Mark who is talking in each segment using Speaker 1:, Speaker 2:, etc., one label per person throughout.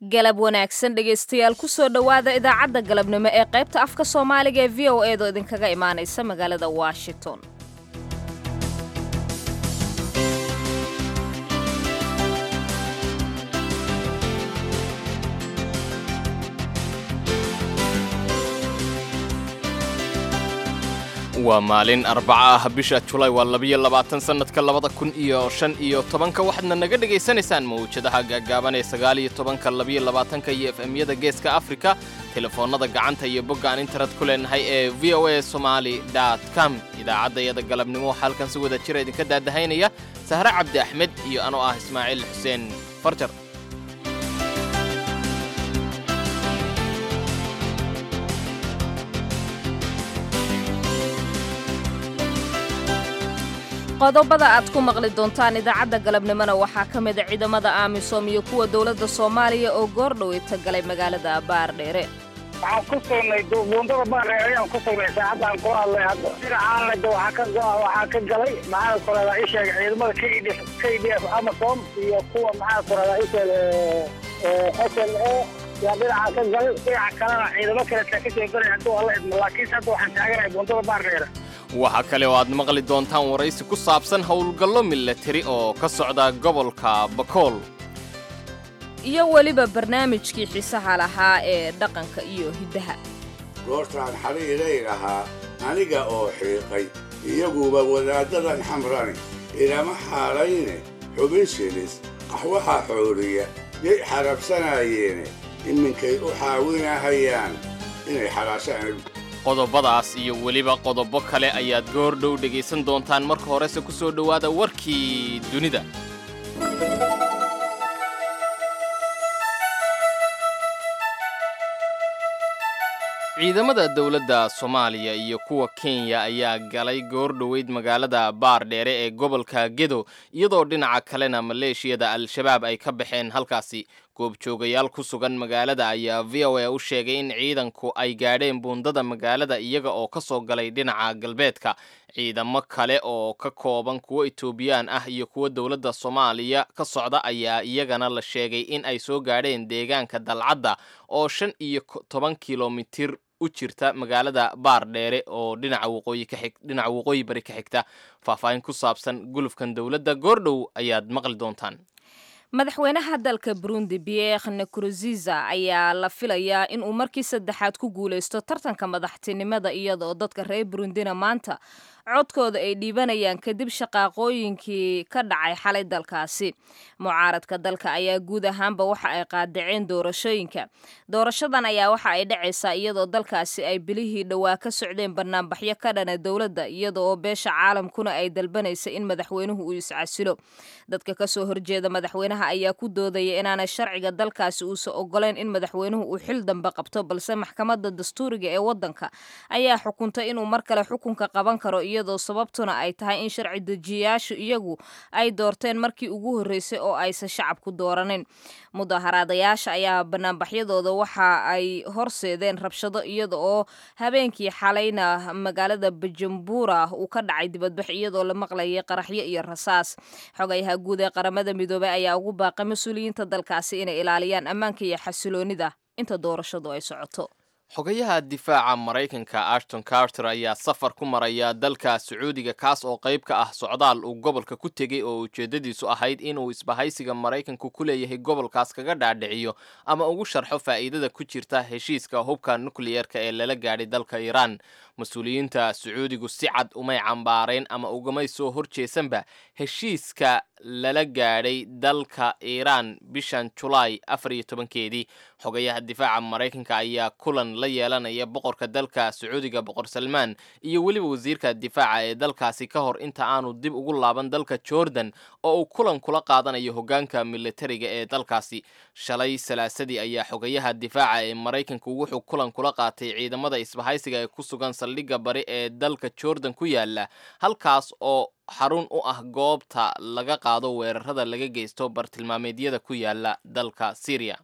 Speaker 1: galab wanaagsan dhegaystayaal kusoo dhowaada idaacadda galabnimo ee qaybta afka soomaaliga ee v o eedoo idinkaga imaanaysa magaalada washington
Speaker 2: waa maalin arbaca ah bisha julaay waa labiyo labaatan sannadka labada kun iyo shan iyo tobanka waxaadna naga dhegaysanaysaan mawjadaha gaagaaban ee sagaal iyo tobanka labiyo labaatanka iyo efemyada geeska afrika telefoonnada gacanta iyo bogga aan internet ku leenahay ee v o a somali dot com idaacaddayada galabnimo waxaa halkan si wada jira idinka daadahaynaya sahre cabdi axmed iyo anoo ah ismaaciil xuseen farjar
Speaker 1: qodobada aad ku maqli doontaan idaacadda galabnimona waxaa ka mida ciidamada amisom iyo kuwa dowladda soomaaliya oo goordhoweyta galay magaalada baardheere
Speaker 3: waxaan ku sugnay buundada baardheere ayaan ku sugnay saacadaan ku hadlay hadda dhinacaanada waxaa ka waxaa ka galay maxaa kuradaa ii sheegay ciidamada k d k d f amasom iyo kuwa maxaa kuradaa ii sheegay s l a yaa dhinaca ka galay dhinaca kalena ciidamo kale taa kasoo galay hadduu alla idmo laakiinse hadda waxaan taaganahay buundada baardheere
Speaker 2: waxaa kale oo aad maqli doontaan waraysi ku saabsan howlgallo milatari oo ka socda gobolka bakool
Speaker 1: iyo weliba barnaamijkii xiisaha lahaa ee dhaqanka iyo hiddaha
Speaker 4: goortaan xadhiidhay lahaa aniga oo xiiqay iyaguba wadaaddadan xamrani ilama xaalayne xubin shilis qaxwaha xooliya yay xarabsanaayeene iminkay u xaawinahayaan inay xalaashaan
Speaker 2: qodobadaas iyo weliba qodobo kale ayaad goor dhow dhegaysan doontaan marka horese ku soo dhowaada warkii dunida ciidamada dowladda soomaaliya iyo kuwa kenya ayaa galay goor dhoweyd magaalada baardheere ee gobolka gedo iyadoo dhinaca kalena maleeshiyada al-shabaab ay ka baxeen halkaasi goobjoogayaal ku sugan magaalada ayaa v o a u sheegay in ciidanku ay gaadheen buundada magaalada iyaga oo ka soo galay dhinaca galbeedka ciidamo kale oo ka kooban kuwo etoobiyaan ah iyo kuwo dowladda soomaaliya ka socda ayaa iyagana la sheegay in ay soo gaadheen deegaanka dalcadda oo shan iyo toban kilomitir u jirta magaalada baardheere oo dhinaca waqooyi ka xig dhinaca waqooyi bari ka xigta faahfaahin ku saabsan gulufkan dowladda goordhow ayaad maqli doontaan
Speaker 1: madaxweynaha dalka burundi pierre nkurunziza ayaa la filayaa in uu markii saddexaad ku guulaysto tartanka madaxtinimada iyadaoo dadka reer burundina maanta codkooda ay dhiibanayaan kadib shaqaaqooyinkii ka dhacay xalay dalkaasi mucaaradka dalka ayaa guud ahaanba waxa ay qaadaceen doorashooyinka doorashadan ayaa waxa ay dhacaysaa iyadoo dalkaasi ay bilihii dhowaa ka socdeen banaanbaxyo ka dhana dowladda iyada oo beesha caalamkuna ay dalbanaysa in madaxweynuhu uu iscasilo dadka kasoo horjeeda madaxweynaha ayaa ku doodaya inaanay sharciga dalkaasi uusan ogoleyn in madaxweynuhu uu xil dambe qabto balse maxkamadda dastuuriga ee wadanka ayaa xukuntay inuu mar kale xukunka qaban karo iyadoo sababtuna ay tahay in sharci dejiyayaashu iyagu ay doorteen markii ugu horreysay oo aysan shacabku dooranin mudaharaadayaasha ayaa banaanbaxyadooda waxa ay horseedeen rabshado iyada oo habeenkii xalayna magaalada bujumbura uu ka dhacay dibadbax iyadoo la maqlayay qaraxyo iyo rasaas xogayaha guud ee qaramada midoobey ayaa ugu baaqay mas-uuliyiinta dalkaasi inay ilaaliyaan ammaanka iyo xasiloonida inta doorashadu ay socoto
Speaker 2: xogayaha difaaca maraykanka ashton carter ayaa safar ku maraya dalka sacuudiga kaas oo qayb ka ah socdaal uu gobolka ku tegey oo ujeeddadiisu ahayd inuu isbahaysiga maraykanku ku leeyahay gobolkaas kaga dhaadhiciyo ama ugu sharxo faa'iidada ku jirta heshiiska hubka nukliyerka ee lala gaadhay dalka iiraan mas-uuliyiinta sacuudigu si cad umay cambaareen ama ugamay soo horjeesanba heshiiska lala gaadhay dalka iiraan bishan julaay afar iyo tobankeedii xogayaha difaaca maraykanka ayaa kulan la yeelanaya boqorka dalka sacuudiga boqor salmaan iyo weliba wasiirka difaaca ee dalkaasi ka hor inta aanu dib ugu laaban dalka jordan oo uu kulan kula qaadanayo hoggaanka militariga ee dalkaasi shalay salaasadii ayaa xogayaha difaaca ee maraykanku wuxuu kulan kula qaatay ciidamada isbahaysiga ee ku sugan saldhigga bari ee dalka jordan ku yaala halkaas oo xarun u ah goobta laga qaado weerarada laga geysto bartilmaameedyada ku yaala dalka syriya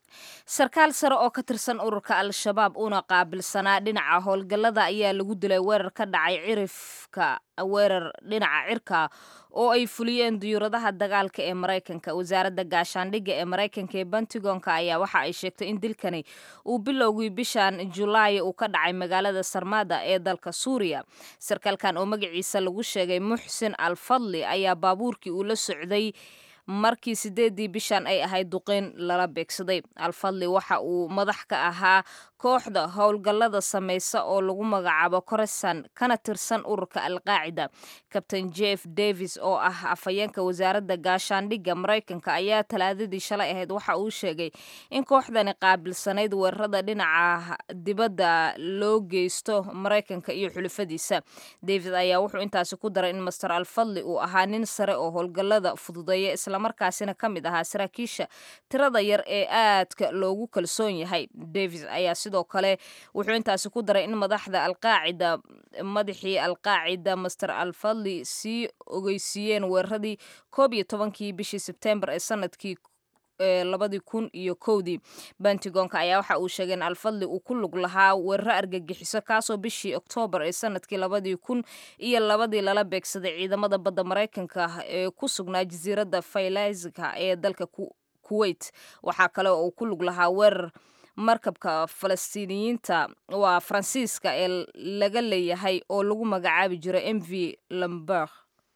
Speaker 1: sarkaal sare oo ka tirsan ururka al-shabaab una qaabilsanaa dhinaca howlgallada ayaa lagu dilay weerar ka dhacay cirifka weerar dhinaca cirka oo ay fuliyeen diyuuradaha dagaalka ee maraykanka wasaaradda gaashaandhigga ee maraykanka ee bentigonka ayaa waxa ay sheegtay in dilkani uu bilowgii bishan julaay uu ka dhacay magaalada sarmada ee dalka suuriya sarkaalkan oo magaciisa lagu sheegay muxsin al fadli ayaa baabuurkii uu la socday markii sideedii bishan ay ahayd duqeyn lala beegsaday alfadli waxa uu madax ka ahaa kooxda howlgallada samaysa oo lagu magacaabo koresan kana tirsan ururka alqaacida kabtain jeff davis oo ah afhayeenka wasaaradda gaashaandhigga maraykanka ayaa talaadadii shalay ahayd waxa uu sheegay in kooxdani qaabilsanayd weerarada dhinaca dibadda loo geysto maraykanka iyo xulufadiisa davis ayaa wuxuu intaasi ku daray in master alfadli uu ahaa nin sare oo howlgallada fududeeya islamarkaasina ka mid ahaa saraakiisha tirada yar ee aadka loogu kalsoon yahay davis ayaa sidoo kale wuxuu intaasi ku daray in madaxda alqaacida madaxii alqaacida master alfadli sii ogeysiiyeen weeraradii koob iyo tobankii bishii sebtembar ee sanadkii labadii kun iyo kowdii bentigonka ayaa waxa uu sheegay in alfadli uu ku lug lahaa weeraro argagixiso kaasoo bishii oktoobar ee sanadkii labadii kun iyo labadii lala beegsaday ciidamada badda maraykanka ee ku sugnaa jasiiradda faylazka ee dalka kuwait waxaa kale oo uu ku lug lahaa weerar markabka falastiiniyiinta waa faransiiska ee laga leeyahay oo lagu magacaabi jiray m v lamberg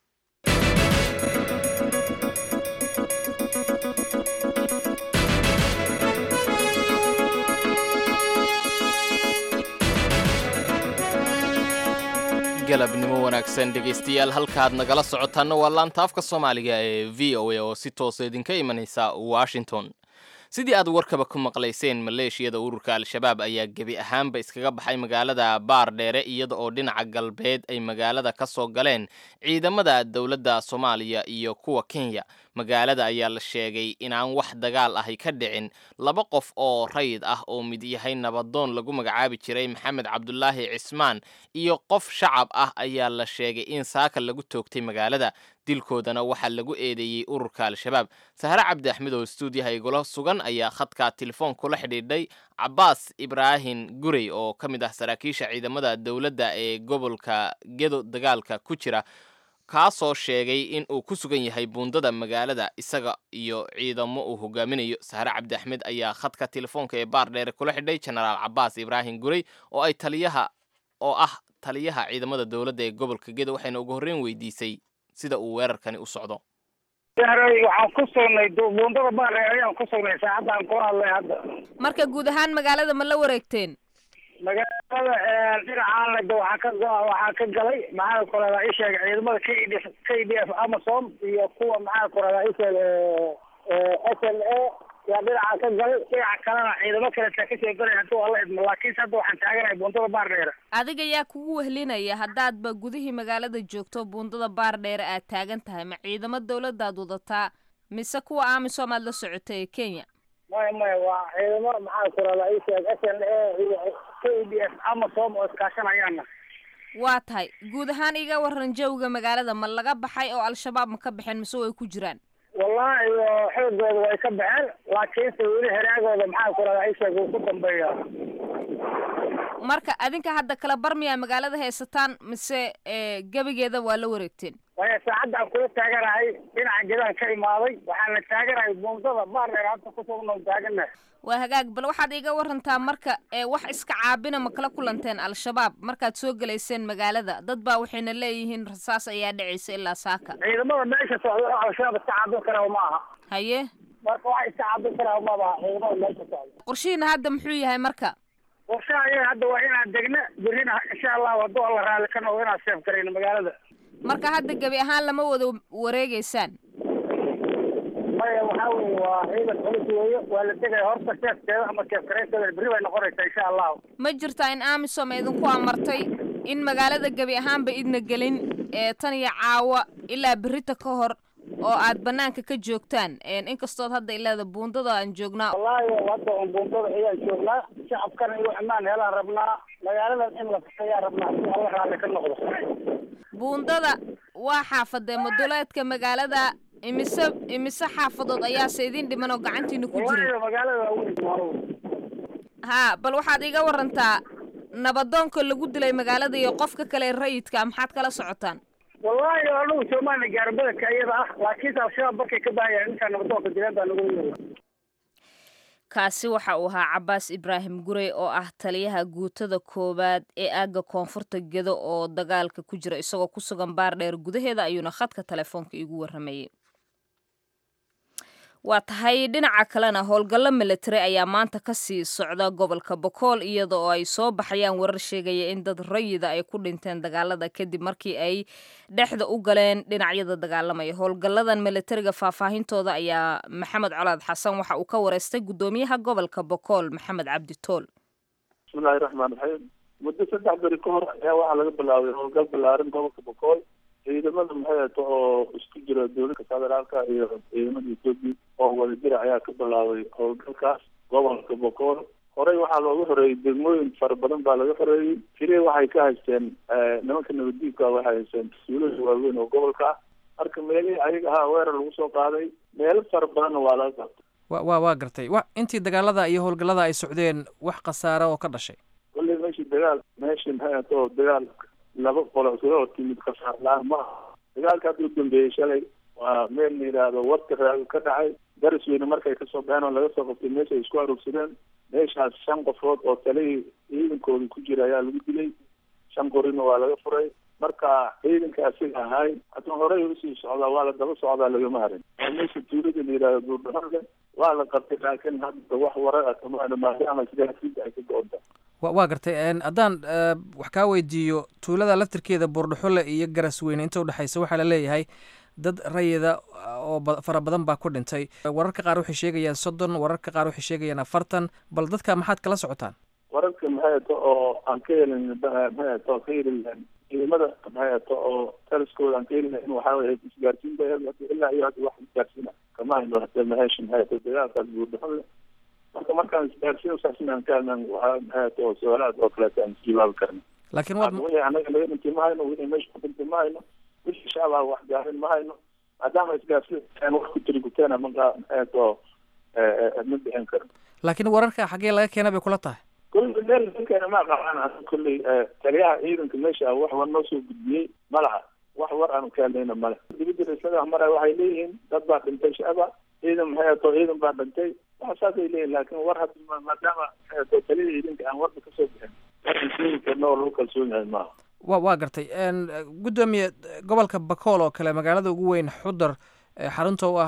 Speaker 2: galabnimo wanaagsan dhegaystayaal halkaad nagala socotaanna waa laanta afka soomaaliga ee v o a oo si toosa idinka imanaysa washington sidii aad warkaba ku maqlayseen maleeshiyada ururka al-shabaab ayaa gebi ahaanba iskaga baxay magaalada baar dheere iyada oo dhinaca galbeed ay magaalada ka soo galeen ciidamada dowladda soomaaliya iyo kuwa kenya magaalada ayaa la sheegay inaan wax dagaal ahi ka dhicin laba qof oo rayid ah oo mid yahay nabadoon lagu magacaabi jiray maxamed cabdulaahi cismaan iyo qof shacab ah ayaa la sheegay in saaka lagu toogtay magaalada dilkoodana waxaa lagu eedeeyey ururka al-shabaab sahre cabdi axmed oo stuudiyaha igula sugan ayaa khadka telefoon kula xidhiidhay cabaas ibraahin gurey oo ka mid ah saraakiisha ciidamada dowladda ee gobolka gedo dagaalka ku jira kaasoo sheegay in uu ku sugan yahay buundada magaalada isaga iyo ciidamo uu hogaaminayo sahre cabdi axmed ayaa khadka telefoonka ee baar dheere kula xidhay genaraal cabaas ibraahin gurey oo ay taliyaha oo ah taliyaha ciidamada dowladda ee gobolka gedo waxayna ugu horreyn weydiisay sida uu weerarkani u socdo
Speaker 3: waxaan ku sugnay buundada baare ayaan ku sugnay saacadaan ku hadlay hadda
Speaker 1: marka guud ahaan magaalada ma la wareegteen
Speaker 3: magaalada dhinacaan leda waxaa ka go- waxaa ka galay maxaa ku radaa isheeg ciidamada k d k d f amasom iyo kuwa maxaa ku radaa isheeg s l a yaa dhinacaa ka galay dhinaca kalena ciidamo kaletaa kasoo galay haduu alla idmo laakiinse hadda waxaan taaganahay buundada baar dheere
Speaker 1: adiga yaa kugu wehlinaya haddaadba gudihii magaalada joogto buundada baar dheere aad taagan tahay ma ciidamo dowladaad wadataa mise kuwa amisom aad la socotay ee kenya
Speaker 3: maya maya waa ciidamo maxaa ku radaa isheeg s l a iyo k d f amasom oo iskaashanayaana
Speaker 1: waa tahay guud ahaan iga waran jawga magaalada ma laga baxay oo al-shabaab ma ka baxeen mise way ku jiraan
Speaker 3: wallahi xoogooda way ka baxeen laakiinse weli heraagooda maxaa ku radaa isheeg uu ku dambeeya
Speaker 1: marka adinka hadda kala barmiyaa magaalada haysataan mise gebigeeda waa la wareegteen
Speaker 3: waya saacadaan kula taaganahay dhinaca gedaan ka imaaday waxaana taaganahay buundada baardheer hadda kusugno taaganahay
Speaker 1: waa hagaag bal waxaad iiga warantaa marka wax iska caabina ma kala kulanteen al-shabaab markaad soo gelayseen magaalada dad baa waxayna leeyihiin rasaas ayaa dhacaysa ilaa saaka
Speaker 3: ciidamada meesha socda oo al-shabaab iska caabin karaa ma aha
Speaker 1: haye
Speaker 3: marka wax iska caabin karaa mabaha ciidamada meesha socda
Speaker 1: qorshihiina hadda muxuu yahay marka
Speaker 3: qorshaha iyaga hadda waa inaan degna berrina insha allahu hadduu alla raali ka noqdo inaan seef garayno magaalada
Speaker 1: marka hadda gebi ahaan lama wada wareegeysaan
Speaker 3: maya waxaa weye waa ciidan culus weeye waa la degaya horta seefteeda ama seef garaysteeda berri bay noqonaysaa insha allahu
Speaker 1: ma jirtaa in amisom idinku amartay in magaalada gebi ahaanba idna gelin ee tan iyo caawa ilaa berrita ka hor oo aad banaanka ka joogtaan inkastood hadda ilaada buundada aan joognaa
Speaker 3: wallaahi hadda un buundada ayaan joognaa shacabkana iyo ammaan helaan rabnaa magaaladan in la ayaan rabnaa si alla raalli ka noqdo
Speaker 1: buundada waa xaafadee maduleedka magaalada imise imise xaafadood ayaase idin dhiman oo gacantiina ku jiray
Speaker 3: wallaahi magaalada waaweyn waa
Speaker 1: haa bal waxaad iga warantaa nabadoonka lagu dilay magaalada iyo qofka kale rayidka maxaad kala socotaan
Speaker 3: wallaahi anugu soomaaliya gaarbadanka iyada ah laakiinse al-shabaab markay ka baahayaan intaa nabadoonka dileen baa nagu yeela
Speaker 1: kaasi waxa uu ahaa cabaas ibraahim gurey oo ah taliyaha guutada koowaad ee aagga koonfurta gedo oo dagaalka ku jira isagoo ku sugan baar dheer gudaheeda ayuuna khadka telefoonka iigu warramayey waa tahay dhinaca kalena howlgallo militari ayaa maanta ka sii socda gobolka bokool iyada oo ay soo baxayaan warar sheegaya in dad rayida ay ku dhinteen dagaalada kadib markii ay dhexda u galeen dhinacyada dagaalamaya howlgalladan militariga faahfaahintooda ayaa maxamed colaad xasan waxa uu ka wareystay guddoomiyaha gobolka bokool maxamed cabdi tool
Speaker 5: bismillahi raxmaan raxiim muddo saddex beri ka hor ayaa waxaa laga bilaabay howlgal ballaaran gobolka bokool ciidamada maxay ato oo isku jira dowladda federaalka iyo ciidamada etoobiya oo wadajira ayaa ka bilaabay howlgalkaas gobolka bokool horey waxaa looga horeeyey degmooyin fara badan baa laga horeeyey tire waxay ka haysteen nimanka nabaddiibka waxay haysteen mas-uulada waaweyn oo gobolka ah marka meelihii ayaga ahaa weerar lagu soo qaaday meelo fara badanna waa laga qabtay
Speaker 6: wa wa waa gartay wa intii dagaalada iyo howlgallada ay socdeen wax khasaare oo ka dhashay
Speaker 5: kolley meeshii dagaal meeshii maxay ato dagaal laba qolo isla hor timid kasaar la-aan ma aha dagaalka hadda u dambeeyey shalay waa meel la yidhaahdo warka raago ka dhacay daris weyne markay kasoo baxeen oo laga soo qabtay meesha ay isku aroogsadeen meeshaas shan qofood oo talihii ciidankooda ku jira ayaa lagu dilay shan qorina waa laga furay marka ciidanka asiga ahay haddana horey usii socdaa waa la daba socdaa lagama harin oo meesha tuulada la yidhahdo duurdhaxonle waa la qabtay laakiin hadda wax warar ah kama hadha maadaama sidaasida ay ka go-onta
Speaker 6: wa waa gartay haddaan wax kaa weydiiyo tuulada laftirkeeda buurdhaxole iyo garasweyne inta udhexaysa waxaa la leeyahay dad rayida oo fara badan baa ku dhintay wararka qaar waxay sheegayaan soddon wararka qaar waxay sheegayaan afartan bal dadka maxaad kala socotaan
Speaker 5: wararka maxay ato oo aan ka helin maxay ato ka heli ciidamada maxay ato oo taliskooda aan ka helin waxaa weye isgaarsiin ba ilaa iyo hadda wax isgaarsiina kama hayno hada maheesh maxay ato dagaalkaas buurdhaxole marka markaan isgaarsiin saasna aan ka helnan waxaa maxay ato su-aalahaas oo kaleeta aan isjawaabi karna
Speaker 6: laakiin waad
Speaker 5: wixii anaga laga dhintay ma hayno wixii meesha ku dhintay ma hayno wixii shacabaa wax gaarin ma hayno maadaama isgaarsiin wax ku tiri guteena markaa maxay ato ma bixin karno
Speaker 6: laakiin wararka xaggee laga keena bay kula tahay
Speaker 5: kolley meel ninkeena ma qabaan aa kolley taliyaha ciidanka meesha ah wax war noo soo gudbiyey ma laha wax war aanu ka hadlayna male dibadda raislada mara waxay leeyihiin dad baa dhintay shacaba ciidan maxay ato ciidan baa dhintay wax saasay leeyihin laakiin war hadda maadaama maxay ato taliyaha ciidanka aan warba kasoo bixin warka sheegi karna oo lagu kalsoon yahay maaha
Speaker 6: wa waa gartay guddoomiye gobolka bakool oo kale magaalada ugu weyn xudar xarunta u ah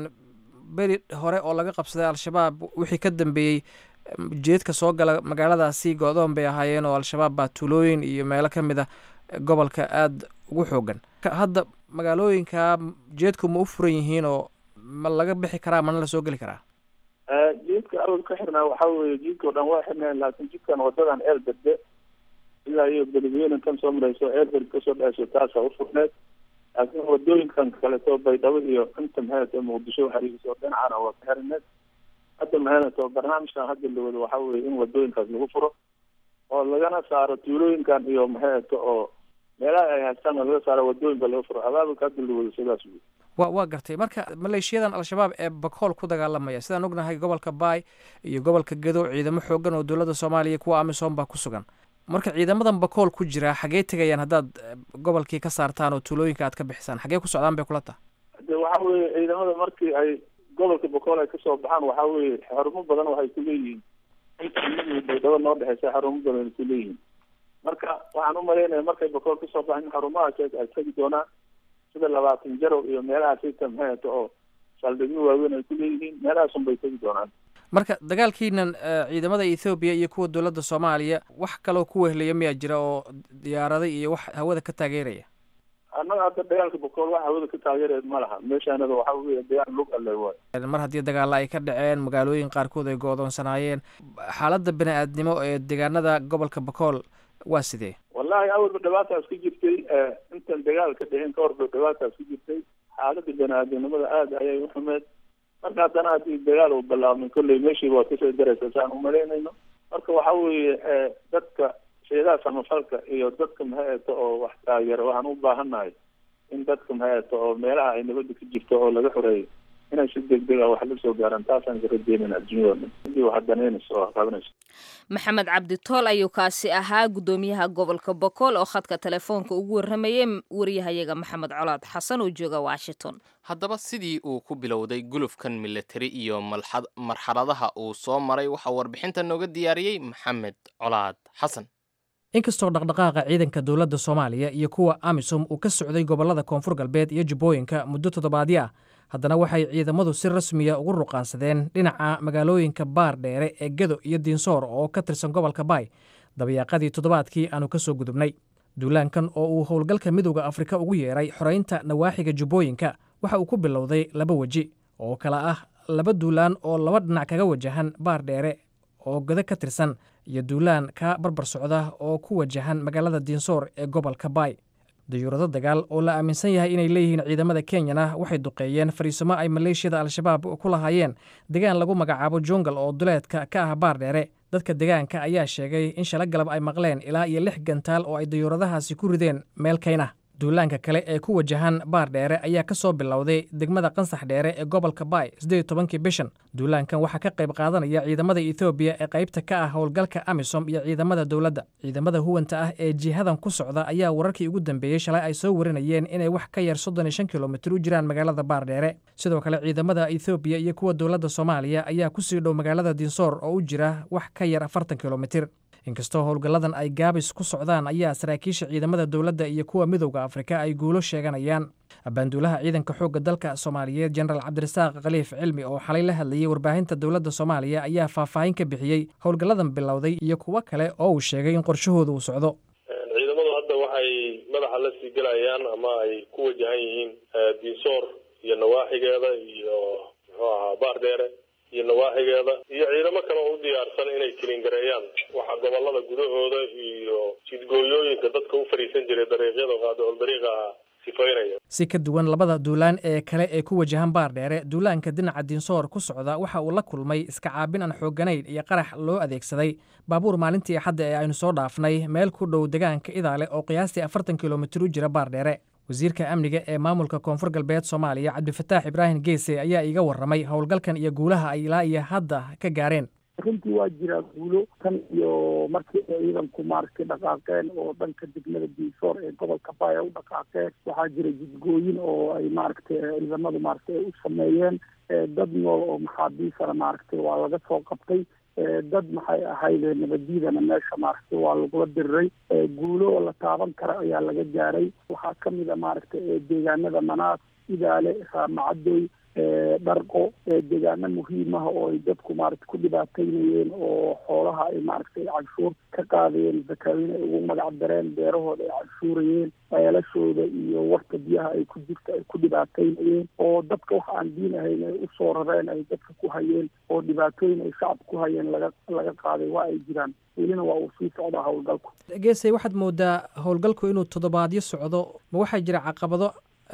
Speaker 6: beri hore oo laga qabsaday al-shabaab wixii ka dambeeyey jeedka soo gala magaaladaasi go-doon bay ahaayeen oo al-shabaab baa tuulooyin iyo meelo ka mid a gobolka aada ugu xoogan hadda magaalooyinka jeedku ma u furan yihiin oo ma laga bixi karaa mana la soo geli karaa
Speaker 5: jiidka awal ka xirnaa waxaa weeye jiidka o dhan waa xirnayn laakiin jidkan wadadan eel berde ilaa iyo beledweyne kan soo marayso eel berde kasoo dhaceyso taasaa u furneed laakiin wadooyinkan kaleto baydhabo iyo inta maxato muqdisho xariiso dhinacana waa ka xirneed hadda maxato barnaamijkan hadda la wado waxaa weye in wadooyinkaas lagu furo oo lagana saaro tuulooyinkan iyo maxato oo meelaha ay haystaan laga saaro wadooyinka laga furo abaabulka hadda la wado sidaas wey
Speaker 6: wa waa gartay marka maleeshiyadan al-shabaab ee bakool ku dagaalamaya sidaan ognahay gobolka baay iyo gobolka gedo ciidamo xoogan oo dowladda soomaaliya kuwa amisom baa ku sugan marka ciidamadan bakool ku jira xaggee tegayaan haddaad gobolkii ka saartaan oo tuulooyinka aad ka bixisaan xaggee ku socdaan bay kula tahay
Speaker 5: de waxa weye ciidamada markii ay gobolka bakool ay kasoo baxaan waxa weye xarumo badan waxay ku leeyihiin baydhabo noo dhexeysa xarumo badan ay ku leeyihiin marka waxaan umalaynaya markay bakool kasoo baxaan in xarumahaas ay tegi doonaan sida labaatan jarow iyo meelahaas ita maxay ato oo saldhigyo waaweyn ay ku leeyihiin meelahaasun bay tegi doonaan
Speaker 6: marka dagaalkiinan ciidamada ethoobiya iyo kuwa dowladda soomaaliya wax kaloo ku wehlaya miyaa jira oo diyaaraday iyo wax hawada ka taageeraya
Speaker 5: annaga hadda dagaalka bakool wax hawada ka taageeraya ma laha meeshaanada waxa weye dagaal lug alle waayo
Speaker 6: mar haddii dagaalla ay ka dhaceen magaalooyin qaarkood ay go-doonsanaayeen xaaladda bini aadnimo ee deegaanada gobolka bakool waa sidee
Speaker 5: wallahi awalba dhibaataas ka jirtay intan dagaal ka dhicin ka horba dhibaataas ka jirtay xaaladda bani-aadamnimada aada ayay u xumeed marka haddana haddii dagaal uu bilaabmay kolley meeshiiba waa kasoo daraysa saan umalaynayno marka waxa weeye dadka sheedaha samafalka iyo dadka maxay ato oo wax taageera waxaan u baahannahay in dadka maxay oo meelaha ay nabadda ka jirto oo laga xoreeyo inay si degdeg ah wax la soo gaaraan taasaan ka rajeynayna adduunyada dhan hadii wax danaynayso oo qabanayso
Speaker 1: maxamed cabdi tool ayuu kaasi ahaa guddoomiyaha gobolka bokool oo khadka telefoonka ugu warramayay wariyahayaga maxamed colaad xasan oo jooga washington
Speaker 2: haddaba sidii uu ku bilowday gulufkan militari iyo marxaladaha uu soo maray waxaa warbixinta nooga diyaariyey maxamed colaad xasan
Speaker 6: inkastoo dhaqdhaqaaqa ciidanka dowladda soomaaliya iyo kuwa amisom uu ka socday gobollada koonfur galbeed iyo jubbooyinka muddo toddobaadyo ah haddana waxay ciidamadu si rasmiya ugu ruqaansadeen dhinaca magaalooyinka baar dheere ee gedo iyo diinsoor oo ka tirsan gobolka baay dabayaaqadii toddobaadkii aanu ka soo gudubnay duulaankan oo uu howlgalka midowda afrika ugu yeeray xoraynta nawaaxiga jubbooyinka waxa uu ku bilowday laba weji oo kala ah laba duulaan oo laba dhinac kaga wajahan baar dheere oo godo ka tirsan iyo duulaan ka barbar socda oo ku wajahan magaalada diinsoor ee gobolka baay dayuurado dagaal oo la aaminsan yahay inay leeyihiin ciidamada kenyana waxay duqeeyeen fariisimo ay maleeshiyada al-shabaab ku lahaayeen degaan lagu magacaabo jungal oo duleedka ka ah baar dheere dadka degaanka ayaa sheegay in shala galab ay maqleen ilaa iyo lix gantaal oo ay dayuuradahaasi ku rideen meel kayna duulaanka kale ee ku wajahan baar dheere ayaa ka soo bilowday degmada qansax dheere ee gobolka baay siddeed tobankii bishan duulaankan waxaa ka qayb qaadanaya ciidamada ethoobiya ee qaybta ka ah howlgalka amisom iyo ciidamada dowladda ciidamada huwanta ah ee jihadan ku socda ayaa wararkii ugu dambeeyey shalay ay soo warinayeen inay wax ka yar soddon iyo shan kilomitir u jiraan magaalada baar dheere sidoo kale ciidamada ethoobiya iyo kuwa dowladda soomaaliya ayaa kusii dhow magaalada diinsoor oo u jira wax ka yar afartan kilomitir inkastoo howlgalladan ay gaabis ku socdaan ayaa saraakiisha ciidamada dowladda iyo kuwa midowda afrika ay guulo sheeganayaan abaanduulaha ciidanka xoogga dalka soomaaliyeed jenaraal cabdirasaaq khaliif cilmi oo xalay la hadlayey warbaahinta dowladda soomaaliya ayaa faahfaahin ka bixiyey howlgalladan bilowday iyo kuwo kale oo uu sheegay in qorshahooda uu socdo
Speaker 7: ciidamadu hadda waxay madaxa la sii gelayaan ama ay ku wajahan yihiin diinsoor iyo nawaaxigeeda iyo muxuu ahaa baar dheere iyo nawaaxigeeda iyo ciidamo kale oo u diyaarsan inay kilingareeyaan waxa gobolada gudahooda iyo jidgooyooyinka dadka u fadhiisan jiray dariiqyada qaadicul dariiqa ah sifaynaya
Speaker 6: si ka duwan labada duulaan ee kale ee ku wajahan baar dheere duulaanka dhinaca diinsoor ku socda waxa uu la kulmay iska caabin aan xoogganayn iyo qarax loo adeegsaday baabuur maalintii axadda ee aynu soo dhaafnay meel ku dhow degaanka idaale oo qiyaastii afartan kilomitir u jira baar dheere wasiirka amniga ee maamulka koonfur galbeed soomaaliya cabdifataax ibraahim geese ayaa iiga warramay howlgalkan iyo guulaha ay ilaa iyo hadda ka gaareen
Speaker 8: runtii waa jiraa guulo tan iyo markii ay ciidanku maaragtay dhaqaaqeen oo dhanka degmada diisoor ee gobolka baaya u dhaqaaqeen waxaa jira jidgooyin oo ay maaragtay ciidamadu maaragtay ay u sameeyeen dad nool oo maxaabiisana maaragtay waa laga soo qabtay dad maxay ahayd nabaddiidana meesha maaragtay waa lagula diriray guulo oo la taaban kara ayaa laga gaaray waxaa kamid a maaragtay deegaanada manaas idaale raamacadoy dharqo deegaano muhiimaha oo ay dadku maaragtay ku dhibaateynayeen oo xoolaha ay maaragtay canshuur ka qaadayeen zakaawiin ay ugu magac dareen beerahooda ay canshuurayeen ceelashooda iyo warta biyaha ay ku jirta ay ku dhibaateynayeen oo dadka wax aan diin ahayn ay usoo rareen ay dadka ku hayeen oo dhibaatooyin ay shacab ku hayeen laga laga qaaday waa ay jiraan welina waa uu sii socdaa howlgalku
Speaker 6: geesay waxaad moodaa howlgalku inuu toddobaadyo socdo ma waxaa jira caqabado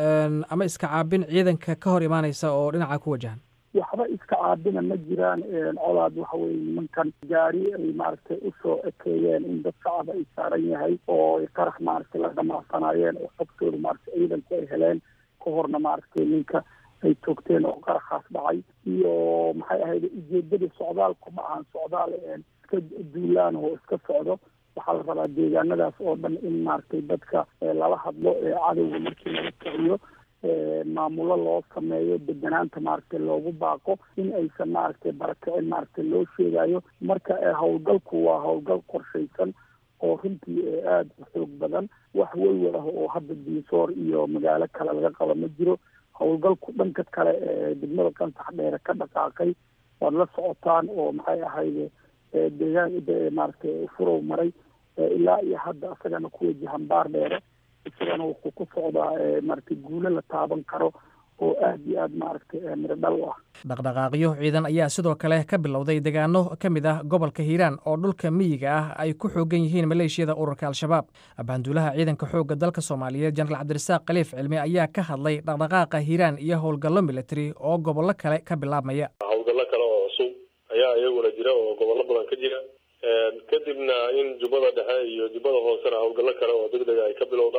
Speaker 6: ama iska caabin ciidanka ka hor imaanaysa oo dhinaca ku wajahan
Speaker 8: waxba iska caabina ma jiraan colaad waxa weye nimankan gaari ay maaragtay usoo ekeeyeen in dad shacab ay saaran yahay oo ay qarax maaragtay la dhamacsanaayeen oo xogtooda maaragtay ciidanku ay heleen ka horna maaragtay ninka ay toogteen oo qaraxaas dhacay iyo maxay ahayd ujeedada socdaalku ma ahan socdaal iska duulaan oo iska socdo waxaa la rabaa deegaanadaas oo dhan in maaragtay dadka lala hadlo ee cadowga markii laga kiciyo maamulo loo sameeyo deganaanta maaragtay loogu baaqo in aysan maaragtay barakicin maaragtay loo sheegayo marka howlgalku waa howlgal qorshaysan oo runtii aada u xoog badan wax welwal ah oo hadda diisoor iyo magaalo kale laga qabo ma jiro howlgalku dhanka kale ee degmada qansax dheere ka dhaqaaqay waad la socotaan oo maxay ahayd deegaan maaragtay furow maray ilaa iyo hadda isagana ku wajahan baar dheere isagana wuxuu ku socdaa maaragtay guulo la taaban karo oo aada iyo aada maaragtay miro dhal u ah
Speaker 6: dhaqdhaqaaqyo ciidan ayaa sidoo kale ka bilowday deegaano ka mid ah gobolka hiiraan oo dhulka miyiga ah ay ku xoogan yihiin maleeshiyada ururka al-shabaab abaanduulaha ciidanka xoogga dalka soomaaliyeed jenaraal cabdirasaaq khaliif cilmi ayaa ka hadlay dhaqdhaqaaqa hiiraan iyo howlgallo military oo gobollo kale ka bilaabmaya
Speaker 7: howlgallo kale oo cusub ayaa iyaguna jira oo gobollo badan ka jira kadibna in jubbada dhexe iyo jubbada hoosena howlgallo kale oo degdega ay ka bilowdaan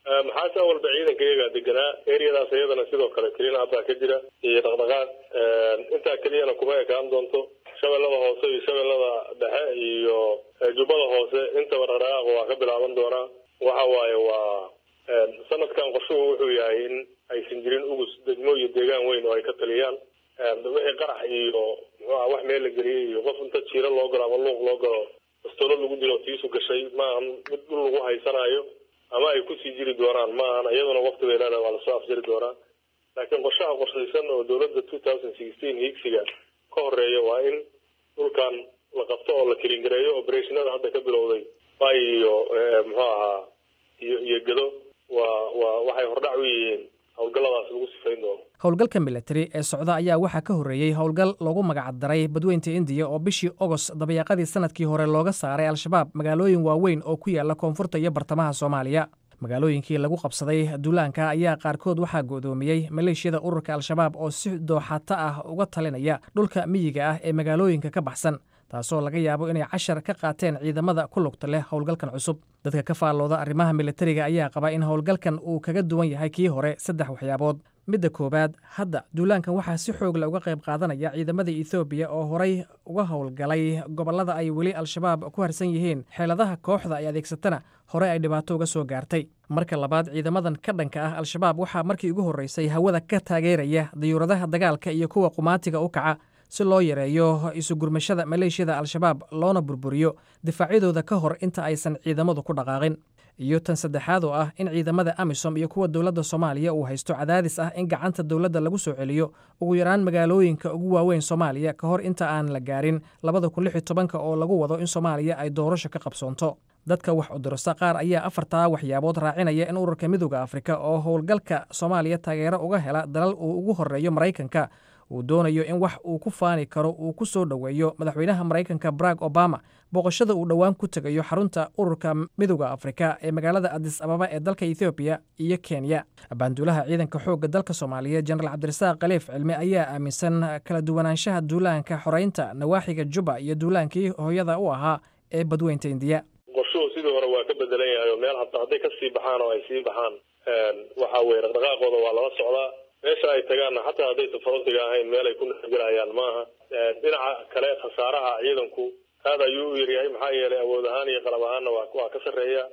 Speaker 7: maxaase walba ciidanka iyagaa deganaa eriyadaas iyadana sidoo kale kelina haddaa ka jira iyo dhaqdhaqaaq intaa keliyana kuma ekaan doonto shabeellada hoose iyo shabeellada dhexe iyo jubbada hoose intaba dhaqdhaqaaq waa ka bilaaban doonaa waxa waaye waa sanadkan qorshuhu wuxuu yahay in aysan jirin ugus degmo iyo deegaan weyn oo ay ka taliyaan wixii qarax iyo muxuuha wax meel la geliyay iyo qof inta jiiro loo galo ama luuq loo galo bastoolo lagu dilo tiisu gashay maahan mid dhul lagu haysanayo ama ay kusii jiri doonaan maahan iyaduna waqti bay leedahay waa lasoo afjiri doonaa laakiin qorshaha qorshaysan oo dowladda two thousand sixteen higsiga ka horeeya waa in dhulkan la qabto oo la kilingareeyo operationada hadda ka bilowday bay iyo muxuu ahaa iyo iyo gedo waa waa waxay hordhac u yihiin howlgalladaas lagu sifayn doono
Speaker 6: howlgalka militari ee socda ayaa waxaa ka horreeyey howlgal loogu magacdaray badweynta indiya oo bishii ogost dabayaaqadii sanadkii hore looga saaray al-shabaab magaalooyin waaweyn oo ku yaala koonfurta iyo bartamaha soomaaliya magaalooyinkii lagu qabsaday duulaanka ayaa qaarkood waxaa go'doomiyey maleeshiyada ururka al-shabaab oo si dooxato ah uga talinaya dhulka miyiga ah ee magaalooyinka ka baxsan taasoo laga yaabo inay cashar ka qaateen ciidamada ku lugta leh howlgalkan cusub dadka ka faallooda arrimaha militariga ayaa qaba in howlgalkan uu kaga duwan yahay kii hore saddex waxyaabood midda koowaad hadda duulaankan waxaa si xoogle uga qayb qaadanaya ciidamada ethoobiya oo horay uga howlgalay gobollada ay weli al-shabaab ku harsan yihiin xeeladaha kooxda ay adeegsatana hore ay dhibaato uga soo gaartay marka labaad ciidamadan ka dhanka ah al-shabaab waxaa markii ugu horreysay hawada ka taageeraya dayuuradaha dagaalka iyo kuwa qumaatiga u kaca si loo yareeyo isugurmashada maleeshiyada al-shabaab loona burburiyo difaacyadooda ka hor inta aysan ciidamadu ku dhaqaaqin iyo tan saddexaad oo ah in ciidamada amisom iyo kuwa dowladda soomaaliya uu haysto cadaadis ah in gacanta dowladda lagu soo celiyo ugu yaraan magaalooyinka ugu waaweyn soomaaliya ka hor inta aan la gaarin labada kun lix iyo tobanka oo lagu wado in soomaaliya ay doorasho ka qabsoonto dadka wax udurasta qaar ayaa afartaa waxyaabood raacinaya in ururka midooda afrika oo howlgalka soomaaliya taageero uga hela dalal uu ugu horeeyo maraykanka uu doonayo in wax uu ku faani karo uu ku soo dhoweeyo madaxweynaha maraykanka barack obama booqashada uu dhowaan ku tegayo xarunta ururka midooda afrika ee magaalada adis ababa ee dalka ethoobiya iyo kenya baanduulaha ciidanka xoogga dalka soomaaliya jenaraal cabdirasaaq khaliif cilmi ayaa aaminsan kala duwanaanshaha duulaanka xoreynta nawaaxiga juba iyo duulaankii hooyada u ahaa ee badweynta indiya
Speaker 7: qorshuhu sidii hore waa ka bedelan yahay oo meel hata hadday kasii baxaan oo ay sii baxaan waxa weye dhaqdhaqaaqooda waa lala socdaa meesha ay tagaanna xataa haddaysa farantiga ahayn meel ay ku nexgelayaan maaha dhinaca kale khasaaraha ciidanku aad ayuu u yaryahay maxaa yeelay awood ahaan iyo qalab ahaanna waa waa ka sarreeya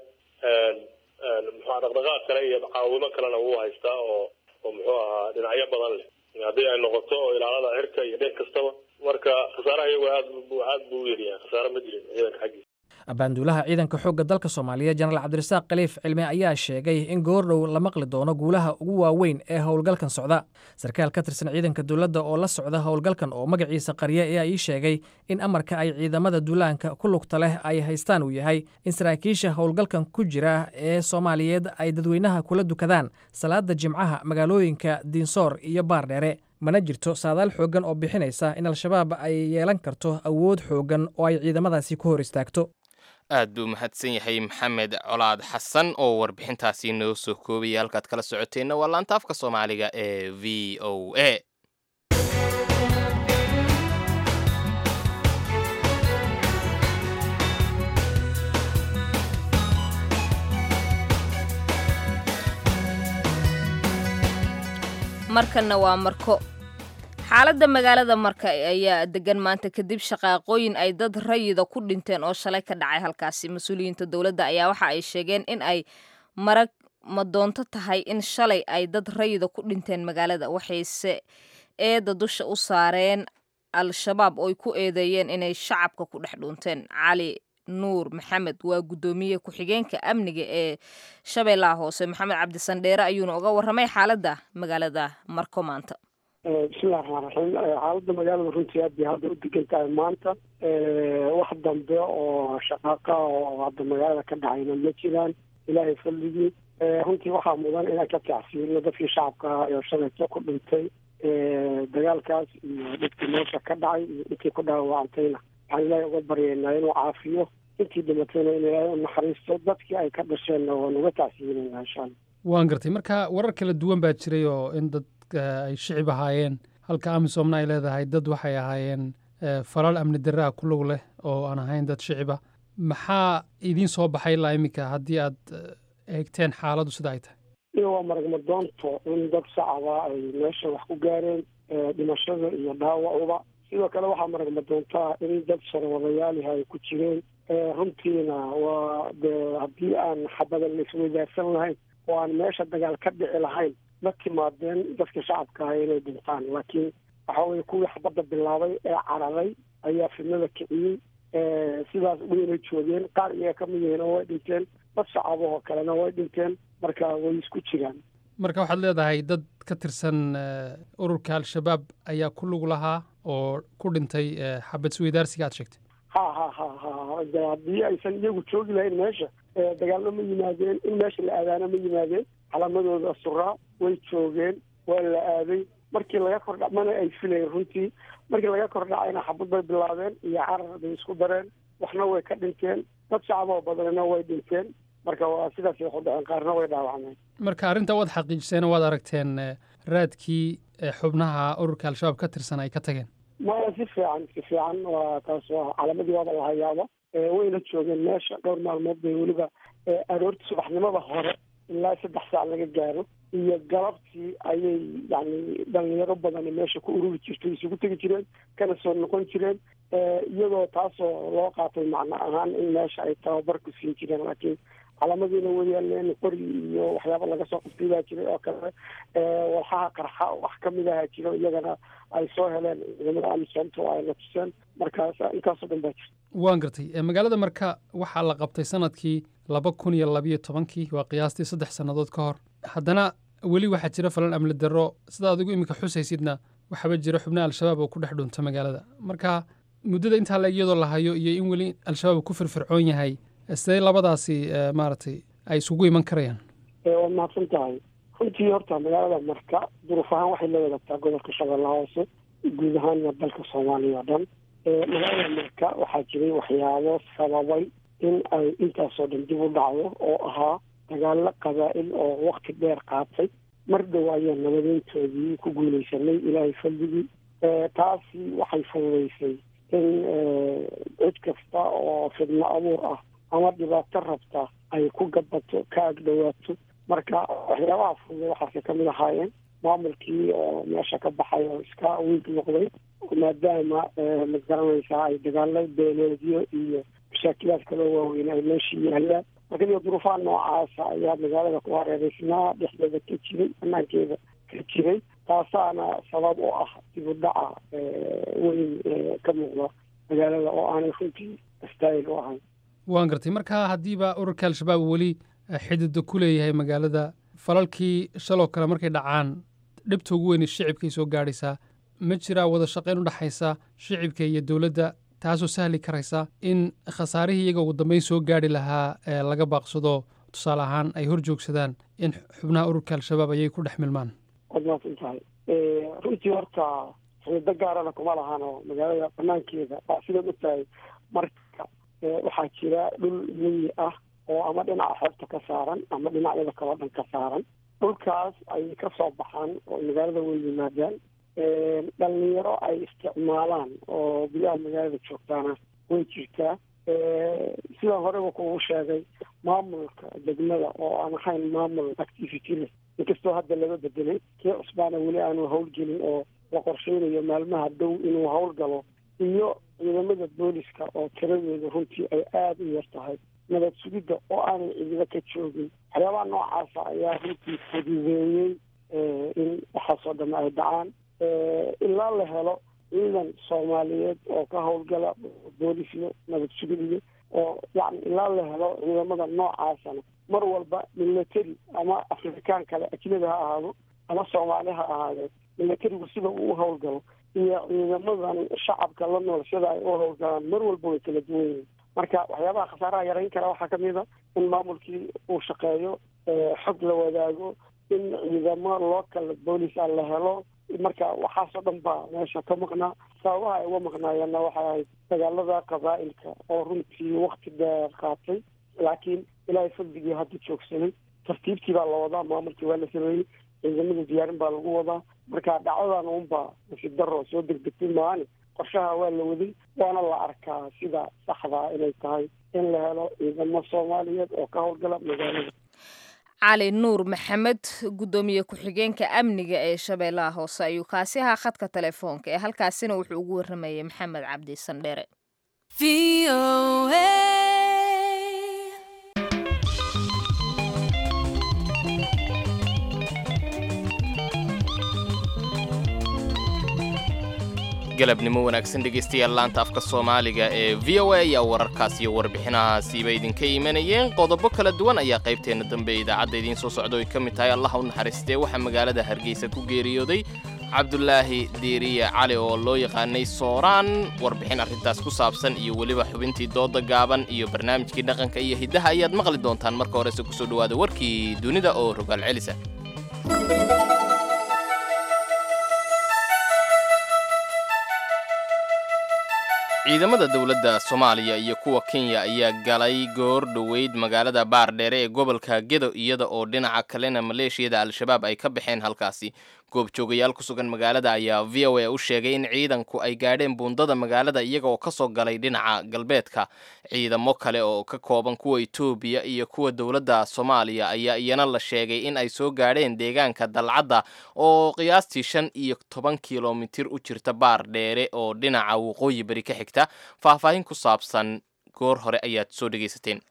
Speaker 7: muxua dhaqdhaqaaq kale iyo caawimo kalena wuu haystaa oo oo muxuu ahaa dhinacyo badan leh haddii ay noqoto oo ilaalada cirka iyo dhin kastaba marka khasaaraha iyagu aad aad buu u yaryahay khasaare ma jirin ciidanka xaggiisa
Speaker 6: baanduulaha ciidanka xoogga dalka soomaaliya jenaraal cabdirasaaq khaliif cilmi ayaa sheegay in goordhow la maqli doono guulaha ugu waaweyn ee howlgalkan socda sarkaal ka tirsan ciidanka dowladda oo la socda howlgalkan oo magaciisa qarya ayaa ii sheegay in amarka ay ciidamada duulaanka ku lugta leh ay haystaan uu yahay in saraakiisha howlgalkan ku jira ee soomaaliyeed ay dadweynaha kula dukadaan salaada jimcaha magaalooyinka diinsoor iyo baardheere mana jirto saadaal xooggan oo bixinaysa in al-shabaab ay yeelan karto awood xooggan oo ay ciidamadaasi ku hor istaagto
Speaker 2: aad buu mahadsan yahay maxamed colaad xasan oo warbixintaasi noo soo koobaya halkaad kala socoteenna waa laanta afka soomaaliga ee v o a
Speaker 1: markanna waa marko xaaladda magaalada marka ayaa degan maanta kadib shaqaaqooyin ay dad rayida ku dhinteen oo shalay ka dhacay halkaasi mas-uuliyiinta dowladda ayaa waxa ay sheegeen in ay marag madoonto tahay in shalay ay dad rayida ku dhinteen magaalada waxayse eedda dusha u saareen al-shabaab ooy ku eedeeyeen inay shacabka ku dhex dhuunteen cali nuur maxamed waa guddoomiye ku-xigeenka amniga ee shabeellaha hoose maxamed cabdisandheere ayuuna uga warramay xaaladda magaalada marko maanta
Speaker 8: bismillahi raxmaan raxiim xaaladda magaalada runtii aad bay hadda u degan tahay maanta wax dambe oo shaqaaqa oo hadda magaalada ka dhacayna ma jiraan ilaahay fadligii runtii waxaa mudan inaan ka tacsiiriyo dadkii shacabka ahaa ee shalayto ku dhintay dagaalkaas iyo dhibkii meesha ka dhacay iyo intii ku dhaawacantayna waxaan ilaahay uga baryaynaa inuu caafiyo intii dhimatayna in ilaahay u naxariisto dadkii ay ka dhasheenna waan uga tacsiirinayna insha allah
Speaker 9: waan gartay marka warar kala duwan baa jiray oo in dad ay shicib ahaayeen halka amisomna ay leedahay dad waxay ahaayeen falal amni darraa ku lug leh oo aan ahayn dad shiciba maxaa idiin soo baxay ilaa iminka haddii aad eegteen xaaladdu sida ay tahay
Speaker 10: iyo waa maragmadoonto in dad shacaba ay meesha wax ku gaareen dhimashada iyo dhaawacuba sidoo kale waxaa maragmadoontaa in dad sharwadayaaliha ay ku jireen runtiina waa dee haddii aan xabada la isweydaarsan lahayn oo aan meesha dagaal ka dhici lahayn ma timaadeen dadka shacabka ah inay dhintaan laakiin waxa weye kuwii xabadda bilaabay ee cararay ayaa fidnada kiciyey sidaas wayna joogeen qaar iyaga ka mid yihiin oo way dhinteen dad shacabahoo kalena way dhinteen marka way isku jiraan
Speaker 9: marka waxaad leedahay dad ka tirsan ururka al-shabaab ayaa ku lug lahaa oo ku dhintay xabad isweydaarsiga aad sheegtay
Speaker 10: ha ha ha ha de haddii aysan iyagu joogi lahayn meesha dagaalno ma yimaadeen in meesha la aadaana ma yimaadeen calaamadooda suraa way joogeen waa la aaday markii laga kordha mana ay filayen runtii markii laga kordhacayna xabad bay bilaabeen iyo carar bay isku dareen waxna way ka dhinteen dad shacaboo badanna way dhinteen marka waa sidaas ay ku dhaceen qaarna way dhaawacmeen
Speaker 9: marka arrinta waad xaqiijiseen waad aragteen raadkii xubnaha ururka al-shabaab ka tirsan ay ka tageen
Speaker 10: maya si fiican si fiican waa taas waa calaamadii waaba la hayaaba wayna joogeen meesha dhowr maalmood bay weliba aroortii subaxnimada hore ilaa saddex saac laga gaaro iyo galabtii ayay yani dhalinyaro badani meesha ku ururi jirtay isugu tegi jireen kana soo noqon jireen iyadoo taasoo loo qaatay macno ahaan in meesha ay tababar ku siin jireen laakiin calaamadiina way yaaleen qori iyo waxyaaba laga soo qabtay baa jiray oo kale walxaha qarxa wax kamid aha jiro iyagana ay soo heleen ciidamada amisoomta oo ay la tuseen markaas intaasoo dhan baa jirta
Speaker 9: waan gartay magaalada marka waxaa la qabtay sanadkii laba kun iyo labiyo tobankii waa qiyaastii saddex sannadood ka hor haddana weli waxaa jira falan amni darro sida adigu iminka xusaysidna waxaaba jira xubnaha al-shabaab oo ku dhex dhunta magaalada marka muddada intaa la iyadoo la hayo iyo in weli al-shabaab ku firfircoon yahay sidee labadaasi maaragtay ay isugu iman karayaan
Speaker 10: waad mahadsan tahay runtii horta magaalada marka duruuf ahaan waxay la wadaagtaa gobolka shabeellaha hoose guud ahaanna dalka soomaaliya o dhan magaalada marka waxaa jiray waxyaabo sababay in ay intaasoo dhan dib u dhacdo oo ahaa dagaalo qabaa'il oo wakti dheer qaatay mar dhow ayaan nabadeyntoodii ku guulaysanay ilaahay faldigii taasi waxay fududaysay in cid kasta oo fidno abuur ah ama dhibaato rabta ay ku gabato ka agdhawaato marka waxyaabaha fududa waxaasay kamid ahaayeen maamulkii oo meesha ka baxay oo iska wiig noqday maadaama ma garanaysaa ay dagaalo beeleedyo iyo mashaakilaad kaloo waaweyn ay meeshii yaalaan marka iyo duruufaha noocaasa ayaa magaalada ku hareereysnaa dhexdeeda ka jiray banaankeeda ka jiray taasaana sabab u ah dib u dhaca weyn ka muuqda magaalada oo aanay runtii astaayil u ahayn
Speaker 9: waan gartay marka haddiiba ururka al-shabaab weli xidida ku leeyahay magaalada falalkii shaloo kale markay dhacaan dhibta ugu weyn shicibkay soo gaadhaysaa ma jiraa wada shaqayn u dhexaysa shicibka iyo dowladda taasoo sahli karaysa in khasaarihii iyaga ugu dambeyn soo gaadhi lahaa ee laga baaqsado tusaale ahaan ay hor joogsadaan in xubnaha ururka al-shabaab ayay ku dhex milmaan
Speaker 10: waad mahadsan tahay runtii horta xidido gaarana kuma lahaano magaalada banaankeeda waa sidaad og tahay marka waxaa jira dhul miyi ah oo ama dhinaca xeebta ka saaran ama dhinacyada kaloo dhan ka saaran dhulkaas ayay ka soo baxaan oo magaalada way yimaadaan dhalinyaro ay isticmaalaan oo gudaha magaalada joogtaana way jirtaa sidaan horeba kugu sheegay maamulka degmada oo aan ahayn maamul activity leh inkastoo hadda laga bedelay kii cusbaana weli aanu howlgelin oo la qorsheynayo maalmaha dhow inuu howlgalo iyo ciidamada booliska oo tiradooda runtii ay aada u yar tahay nabad sugidda oo aanay cidido ka joogin waxyaabaha noocaasa ayaa runtii fududeeyey in waxaasoo dhamme ay dhacaan ilaa la helo ciidan soomaaliyeed oo ka howlgala boolis iyo nabad sugid iyo oo yani ilaa la helo ciidamada noocaasana mar walba military ama afrikaan kale ajnabi ha ahaado ama soomaali ha ahaadee militarigu sida uu u howlgalo iyo ciidamadan shacabka la nool sida ay u howlgalaan mar walba way kala duwan yihiin marka waxyaabaha khasaaraha yarayn kara waxaa kamid a in maamulkii uu shaqeeyo xog la wadaago in ciidamo local boolisa la helo marka waxaasoo dhan baa meesha ka maqnaa sababaha ay uga maqnaayeenna waxay ahayd dagaalada qabaa'ilka oo runtii wakti dheer qaatay laakiin ilaahay fadligii hadda joogsanay tartiibtii baa la wadaa maamulkii waa la sameeyey ciidamada diyaarin baa lagu wadaa marka dhacdadan unbaa nasiib daro soo degdegtay maani qorshaha waa la waday waana la arkaa sida saxdaa inay tahay in la helo ciidamo soomaaliyeed oo ka howlgala magaalada
Speaker 1: cali nuur maxamed guddoomiye ku-xigeenka amniga ee shabeellaha hoose ayuu kaasi ahaa khadka telefoonka ee halkaasina wuxuu ugu waramayay maxamed cabdi sandheere
Speaker 2: galabnimo wanaagsan dhegaystayaal laanta afka soomaaliga ee v o a ayaa wararkaas iyo warbixinahaasiiba idinka imanayeen qodobo kala duwan ayaa qaybteenna dambe ee idaacadda idiin soo socda oy ka mid tahay allah u naxariistee waxaa magaalada hargeysa ku geeriyooday cabdulaahi diiriye cali oo loo yaqaanay sooraan warbixin arrintaas ku saabsan iyo weliba xubintii dooda gaaban iyo barnaamijkii dhaqanka iyo hiddaha ayaad maqli doontaan marka horese kusoo dhowaada warkii dunida oo rogaal celisa ciidamada dowladda soomaaliya iyo kuwa kenya ayaa galay goor dhoweyd magaalada baardheere ee gobolka gedo iyada oo dhinaca kalena maleeshiyada al-shabaab ay ka baxeen halkaasi goobjoogayaal ku sugan magaalada ayaa v o a u sheegay in ciidanku ay gaadheen buundada magaalada iyaga oo ka soo galay dhinaca galbeedka ciidamo kale oo ka kooban kuwa etoobiya iyo kuwa dowladda soomaaliya ayaa iyana la sheegay in ay soo gaadheen deegaanka dalcadda oo qiyaastii shan iyo toban kilomitir u jirta baar dheere oo dhinaca waqooyi beri ka xigta faahfaahin ku saabsan goor hore ayaad soo dhegaysateen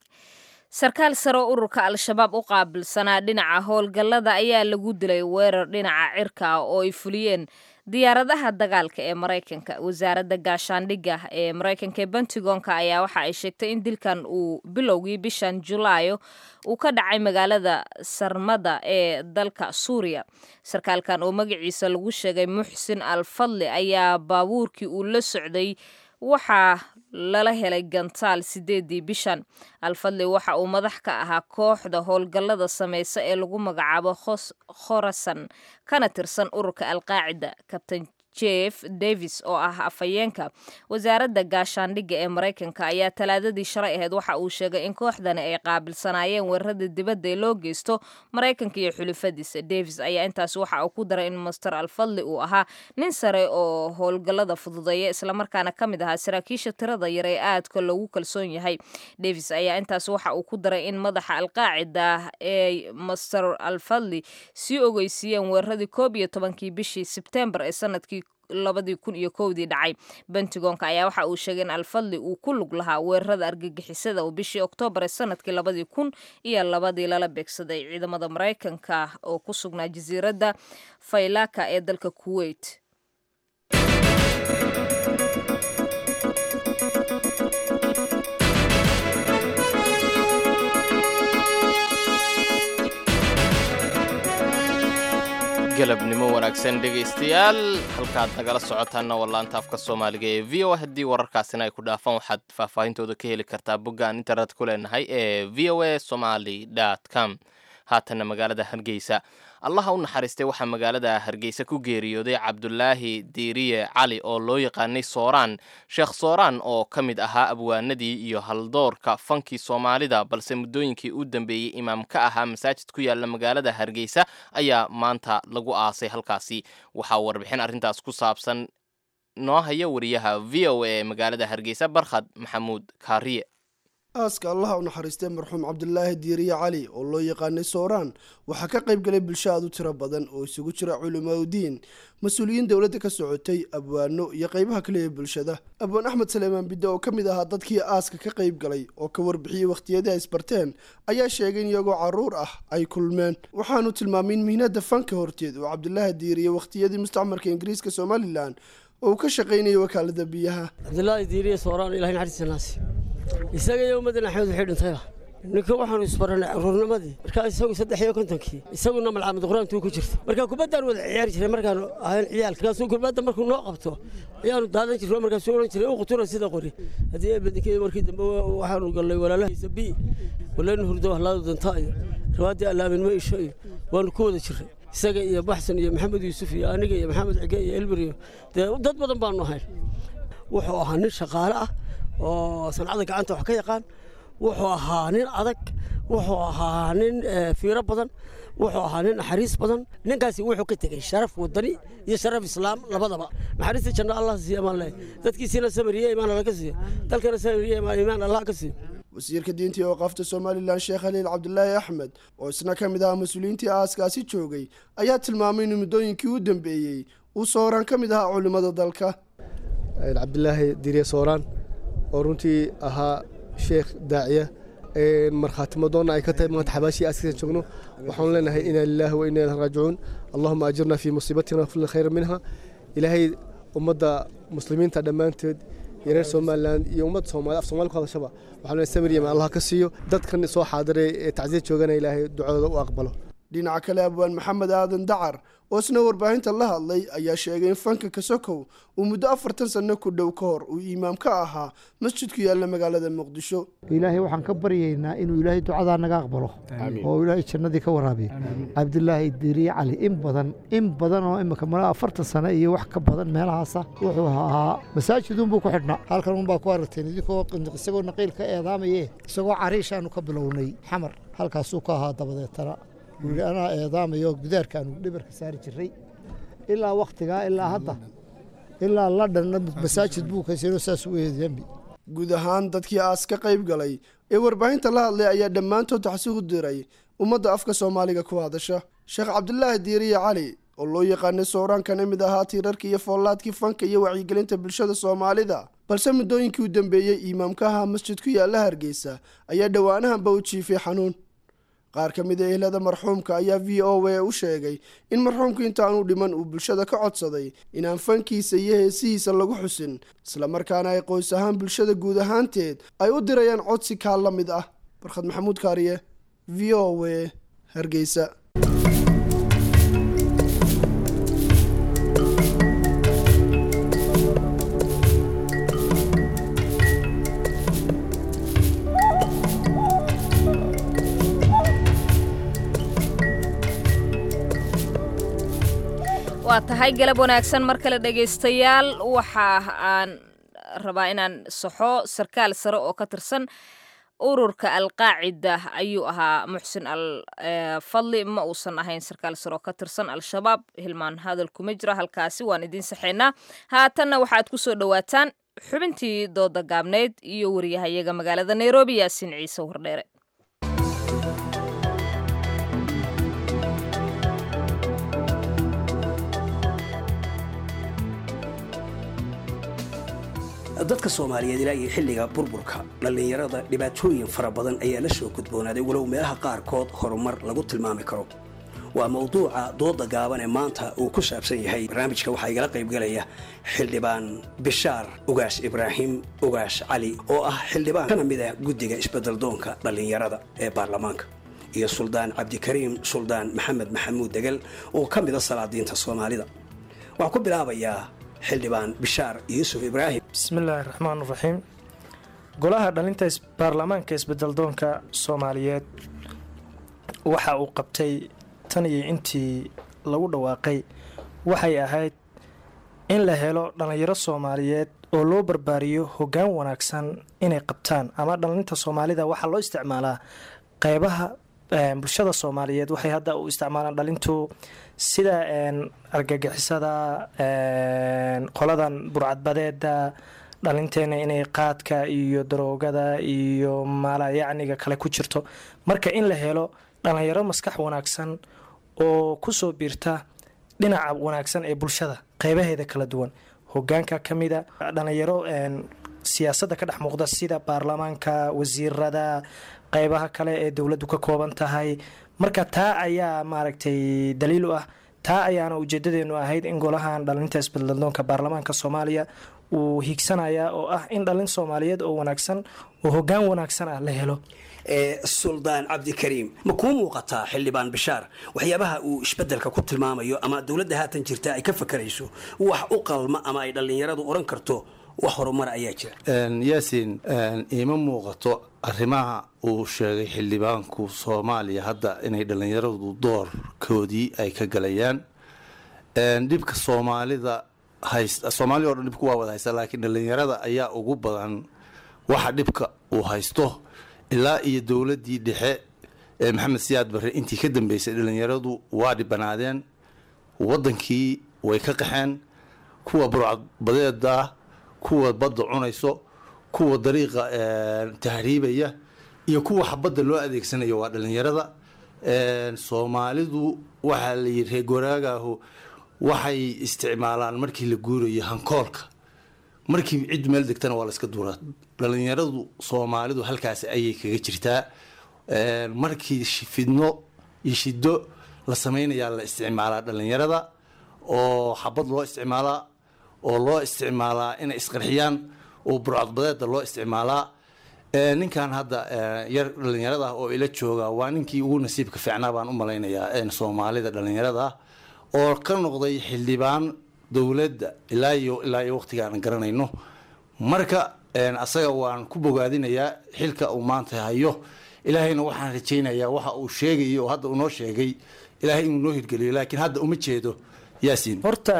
Speaker 1: sarkaal sare oo ururka al-shabaab u qaabilsanaa dhinaca howlgallada ayaa lagu dilay weerar dhinaca cirka ah oo ay fuliyeen diyaaradaha dagaalka ee maraykanka wasaaradda gaashaandhigga ee maraykanka ee bentigonka ayaa waxa ay sheegtay in dilkan uu bilowgii bishan julaayo uu ka dhacay magaalada sarmada ee dalka suuriya sarkaalkan oo magaciisa lagu sheegay muxsin al fadli ayaa baabuurkii uu la socday waxaa lala helay gantaal sideedii bishan alfadli waxa uu madax ka ahaa kooxda howlgallada sameysa ee lagu magacaabo khorasan kana tirsan ururka alqaacida kabtain jeff davis oo ah afhayeenka wasaaradda gaashaandhigga ee maraykanka ayaa talaadadii shalay ahayd waxa uu sheegay in kooxdani ay qaabilsanaayeen weerarada dibadda ee loo geysto maraykanka iyo xulufadiisa davis ayaa intaas waxa uu ku daray in master alfadli uu ahaa nin sare oo howlgallada fududeeya islamarkaana ka mid ahaa saraakiisha tirada yar ee aadka loogu kalsoon yahay davis ayaa intaas waxa uu ku daray in madaxa alqaacida ee master alfadli sii ogeysiiyeen weeraradii koob iyo tobankii bishii sebtembar ee sanadkii labadii kun iyo kowdii dhacay bentigonka ayaa waxa uu sheegay in alfadli uu ku lug lahaa weerarada argagixisada oo bishii oktoobar ee sanadkii labadii kun iyo labadii lala beegsaday ciidamada maraykanka oo ku sugnaa jasiiradda faylaka ee dalka kuwait
Speaker 2: galabnimo wanaagsan dhegaystayaal halkaad nagala socotaanna waa laanta afka soomaaliga ee v o a haddii wararkaasina ay ku dhaafaan waxaad faahfaahintooda ka heli kartaa boggaan internet ku leenahay ee v o a somaly com haatanna magaalada hargeysa allaha u naxariistay waxaa magaalada hargeysa ku geeriyooday cabdulaahi diiriye cali oo loo yaqaanay sooraan sheekh sooraan oo ka mid ahaa abwaanadii iyo haldoorka fankii soomaalida balse muddooyinkii u dambeeyey imaam ka ahaa masaajid ku yaalla magaalada hargeysa ayaa maanta lagu aasay halkaasi waxaa warbixin arrintaas ku saabsan noo haya wariyaha v o a ee magaalada hargeysa barkhad maxamuud kaariye
Speaker 11: aaska allaha u naxariistay marxuum cabdulaahi diiriye cali oo loo yaqaanay sooraan waxaa ka qayb galay bulsho aad u tiro badan oo isugu jira culimaauddiin mas-uuliyiin dowladda ka socotay abwaano iyo qaybaha kale ee bulshada abwaan axmed saleemaan bidde oo ka mid ahaa dadkii aaska ka qayb galay oo ka warbixiyey wakhtiyadii ay isbarteen ayaa sheegay in iyagoo carruur ah ay kulmeen waxaanu tilmaamay in mihnada fanka horteed oo cabdulaahi diiriye wakhtiyadii mustacmarka ingiriiska somalilan oo uu ka shaqaynayay wakaalada biyaha
Speaker 12: cabdulaahi diiriye sooraan ilahay naxariistanaasi isaga iyo ummaddan axmed waxay dhintayba ninka waxaanu isbaranay caruurnimadii markaa isagu saddex iyo kontonkii isaguna malcamad qur-aantuu ku jirta markaa kubaddaan wada ciyaari jiray markaanu ahayn ciyaalka markaasuu kubadda markuu noo qabto ayaanu daadan jirno markaasuu odhan jiray u qutura sida qori haddii eebadinkeeda markii dambe waxaanu gallay walaalahiisa bi walaynu hurdo wahlaadu danta iyo rawaaddii allaamin ma isho iyo waanu ku wada jirray isaga iyo baxsan iyo maxamed yuusuf iyo aniga iyo maxamed cige iyo elbir iyo dee dad badan baanu ahayn wuxuu ahaa nin shaqaale ah oo sancada gacanta wax ka yaqaan wuxuu ahaa nin adag wuxuu ahaa nin fiiro badan wuxuu ahaa nin naxariis badan ninkaasi wuxuu ka tegey sharaf wadani iyo sharaf islaam labadaba naxariista janno allah siiya amaan leh dadkiisiina samariye imaan alla ka siiyo dalkana samariye imaan allah ka siiyo
Speaker 11: wasiirka diinta iyo waqaafta somalilan sheekh khaliil cabdulaahi axmed oo isna ka mid ah mas-uuliyiintii aaskaasi joogay ayaa tilmaamay in muddooyinkii u dambeeyey uu sooraan ka mid ahaa culimmada dalka
Speaker 13: cabdilaahi dirye sooraan oo runtii ahaa sheekh daaciya markhaatimadoonna ay ka tahay maanta xabaashii aaskiisan joogno waxaanu leenahay inaa lilaahi wa inaa ilahi raajicuun allahuma ajirna fii musiibatina waflina khayra minha ilaahay ummadda muslimiinta dhammaanteed iyo reer somalilan iyo ummadda soomali af soomali ku hadashaba waxaanu leenahay samir yemen allah ka siiyo dadkan soo xaadiray ee tacsiya joogana ilaahay ducadooda u aqbalo
Speaker 11: dhinaca kale abwaan maxamed aadan dacar oo isna warbaahinta la hadlay ayaa sheegay in fanka kasokow uu muddo afartan sanno ku dhow ka hor uu iimaam ka ahaa masjid ku yaalla magaalada muqdisho
Speaker 14: ilaahay waxaan ka baryaynaa inuu ilaahay ducadaa naga aqbalo oo ilaahay jannadii ka waraabiyo cabdilaahi diiriye cali in badan in badan oo imika mala afartan sano iyo wax ka badan meelahaasa wuxuu ahaa masaajidunbuu ku xidhnaa halkan unbaa ku aragteen idinkoo isagoo naqiil ka eedaamaye isagoo cariishaanu ka bilownay xamar halkaasuu ka ahaa dabadeetana wuuhi anaa eedaamayo gudaarkaanu dhibarka saari jiray ilaa wakhtigaa ilaa hadda ilaa ladhanna masaajid buu kaysano saas u eedambi
Speaker 11: guud ahaan dadkii aas ka qayb galay ee warbaahinta la hadlay ayaa dhammaantood taxsi u diray ummadda afka soomaaliga ku hadasha sheekh cabdulaahi diiriye cali oo loo yaqaanay sooraan kana mid ahaa tiirarkii iyo foollaadkii fanka iyo wacyigelinta bulshada soomaalida balse muddooyinkii u dambeeyey iimaamka ahaa masjid ku yaalla hargeysa ayaa dhowaanahanba u jiifay xanuun qaar ka mid a ehlada marxuumka ayaa v o a u sheegay in marxuumku intaanu dhiman uu bulshada ka codsaday inaan fankiisa iyo heesihiisa lagu xusin islamarkaana ay qoys ahaan bulshada guud ahaanteed ay u dirayaan codsi kaa la mid ah barkhad maxamuud kaariye v o a hargeysa
Speaker 1: waa tahay galab wanaagsan mar kale dhegaystayaal waxa aan rabaa inaan saxo sarkaal sare oo ka tirsan ururka alqaacida ayuu ahaa muxsin al fadli ma uusan ahayn sarkaal sare oo ka tirsan al-shabaab hilmaan hadal kuma jiro halkaasi waan idiin saxeynaa haatanna waxaad ku soo dhowaataan xubintii dooda gaabneyd iyo wariyahayaga magaalada nairobi yaasiin ciise wardheere
Speaker 15: dadka soomaaliyeed ilaa iyo xilliga burburka dhallinyarada dhibaatooyin fara badan ayaa la soo gudboonaaday walow meelaha qaarkood horumar lagu tilmaami karo waa mawduuca dooda gaaban ee maanta uu ku saabsan yahay barnaamijka waxaa igala qaybgalaya xildhibaan bishaar ugaas ibraahim ugaas cali oo ah xildhibaan kana mid ah guddiga isbeddeldoonka dhallinyarada ee baarlamaanka iyo suldaan cabdikariim suldaan maxamed maxamuud degel oo ka mid a salaadiinta soomaalida waxaan ku bilaabayaa xildhibaan bishaar yuusuf ibraahim
Speaker 16: bismillaahi raxmaan raxiim golaha dhalinta baarlamaanka isbedeldoonka soomaaliyeed waxa uu qabtay tan iyo intii lagu dhawaaqay waxay ahayd in la helo dhallinyaro soomaaliyeed oo loo barbaariyo hoggaan wanaagsan inay qabtaan ama dhalinta soomaalida waxaa loo isticmaalaa qeybaha bulshada soomaaliyeed waxay hadda u isticmaalaan dhalintu sida argagixisada qoladan burcadbadeeda dhalinteena inay qaadka iyo daroogada iyo maalayacniga kale ku jirto marka in la helo dhalinyaro maskax wanaagsan oo kusoo biirta dhinaca wanaagsan ee bulshada qeybaheeda kala duwan hogaanka ka mida dhalinyaro siyaasadda ka dhex muuqda sida baarlamaanka wasiirada qeybaha kale ee dowladdu ka kooban tahay marka taa ayaa maaragtay daliil u ah taa ayaana ujeedadeenu ahayd in golahan dhalinta isbeddeldoonka baarlamaanka soomaaliya uu hiigsanaya oo ah in dhalin soomaaliyeed oo wanaagsan oo hogaan wanaagsan ah la helo
Speaker 15: suldaan cabdikariim ma kuu muuqataa xildhibaan bishaar waxyaabaha uu isbedelka ku tilmaamayo ama dowladda haatan jirta ay ka fakarayso wax u qalma ama ay dhallinyaradu oran karto wax horumar ayaa jira
Speaker 17: yaasiin iima muuqato arrimaha uu sheegay xildhibaanku soomaaliya hadda inay dhallinyaradu doorkoodii ay ka galayaan dhibka soomaalida hayst soomaalida o dhan dhibku waa wada haysta laakiin dhallinyarada ayaa ugu badan waxa dhibka uu haysto ilaa iyo dowladdii dhexe ee maxamed siyaad barre intii ka dambeysay dhallinyaradu waa dhibanaadeen waddankii way ka qaxeen kuwa burcadbadeeda kuwa badda cunayso kuwa dariiqa tahriibaya iyo kuwa xabadda loo adeegsanayo waa dhalinyarada soomaalidu waxaa la yidhi reer goraagaahu waxay isticmaalaan markii la guurayo hankoolka markii cid meel degtana waa la iska duuraa dhalinyaradu soomaalidu halkaas ayay kaga jirtaa markii fidno iyo shido la sameynayaa la isticmaalaa dhalinyarada oo xabad loo isticmaalaa oo loo isticmaalaa inay isqarxiyaan oo burcadbadeeda loo isticmaalaa ninkan hadda yar dhalinyarada ah oo ila jooga waa ninkii ugu nasiibka fiicnaa baan u malaynayaa soomaalida dhalinyarada ah oo ka noqday xildhibaan dowladda ilaa iyo ilaa iyo waqtiga aan garanayno marka asaga waan ku bogaadinayaa xilka uu maanta hayo ilaahayna waxaan rajaynayaa waxa uu sheegay oo hadda uu noo sheegay ilaahay inuu noo hirgeliyo laakiin hadda uma jeedo yaasiin
Speaker 16: horta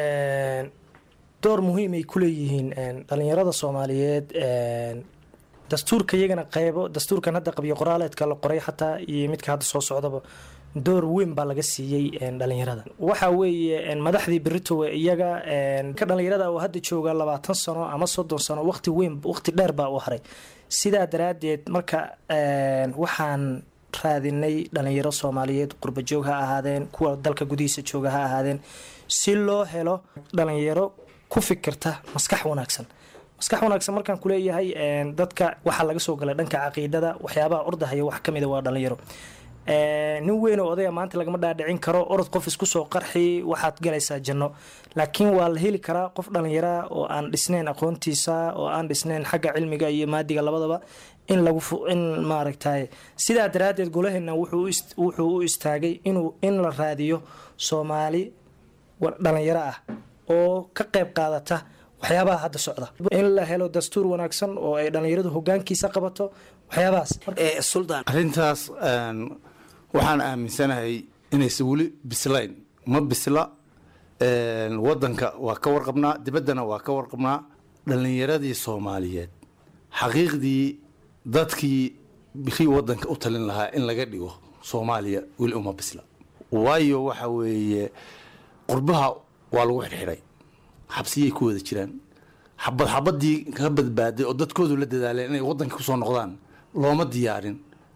Speaker 16: door muhiimay ku leeyihiin dhalinyarada soomaaliyeed dastuurka iyagana qaybo dastuurkan hadda qabyo qoraaleedka la qoray xataa iyo midka hadda soo socdaba door weyn baa laga siiyey dhalinyarada waxa weeye madaxdii beritowe iyaga ka dhalinyarada oo hadda jooga labaatan sano ama soddon sano waqti weyn waqti dheer baa u haray sidaa daraadeed marka waxaan raadinay dhalinyaro soomaaliyeed qurbajoog ha ahaadeen kuwa dalka gudihiisa jooga ha ahaadeen si loo helo dhalinyaro ku fikirta maskax wanaagsan maskax wanaagsan markaan kuleeyahay dadka waxaa laga soo galay dhanka caqiidada waxyaabaha ordahaya wax kamida waa dhalinyaro nin weyn oo odaya maanta lagama dhaadhicin karo orod qof isku soo qarxi waxaad galaysaa janno laakiin waa la heli karaa qof dhalinyara oo aan dhisnayn aqoontiisa oo aan dhisnayn xagga cilmiga iyo maadiga labadaba in lagu in maaragtay sidaa daraadeed golaheena wuxuu u istaagay inuu in la raadiyo soomaali dhalinyaro ah oo ka qayb qaadata waxyaabaha hadda socda in la helo dastuur wanaagsan oo ay dhalinyaradu hogaankiisa qabato waxyaabahaas
Speaker 17: arrintaas waxaan aaminsanahay inaysan weli bislayn ma bisla wadanka waa ka warqabnaa dibaddana waa ka warqabnaa dhalinyaradii soomaaliyeed xaqiiqdii dadkii bikii wadanka u talin lahaa in laga dhigo soomaaliya weli uma bisla waayo waxa weeye qurbaha waa lagu xidhxidhay xabsiyay ku wada jiraan xabad xabadii ka badbaaday oo dadkoodu la dadaaleen inay wadanka kusoo noqdaan looma diyaarin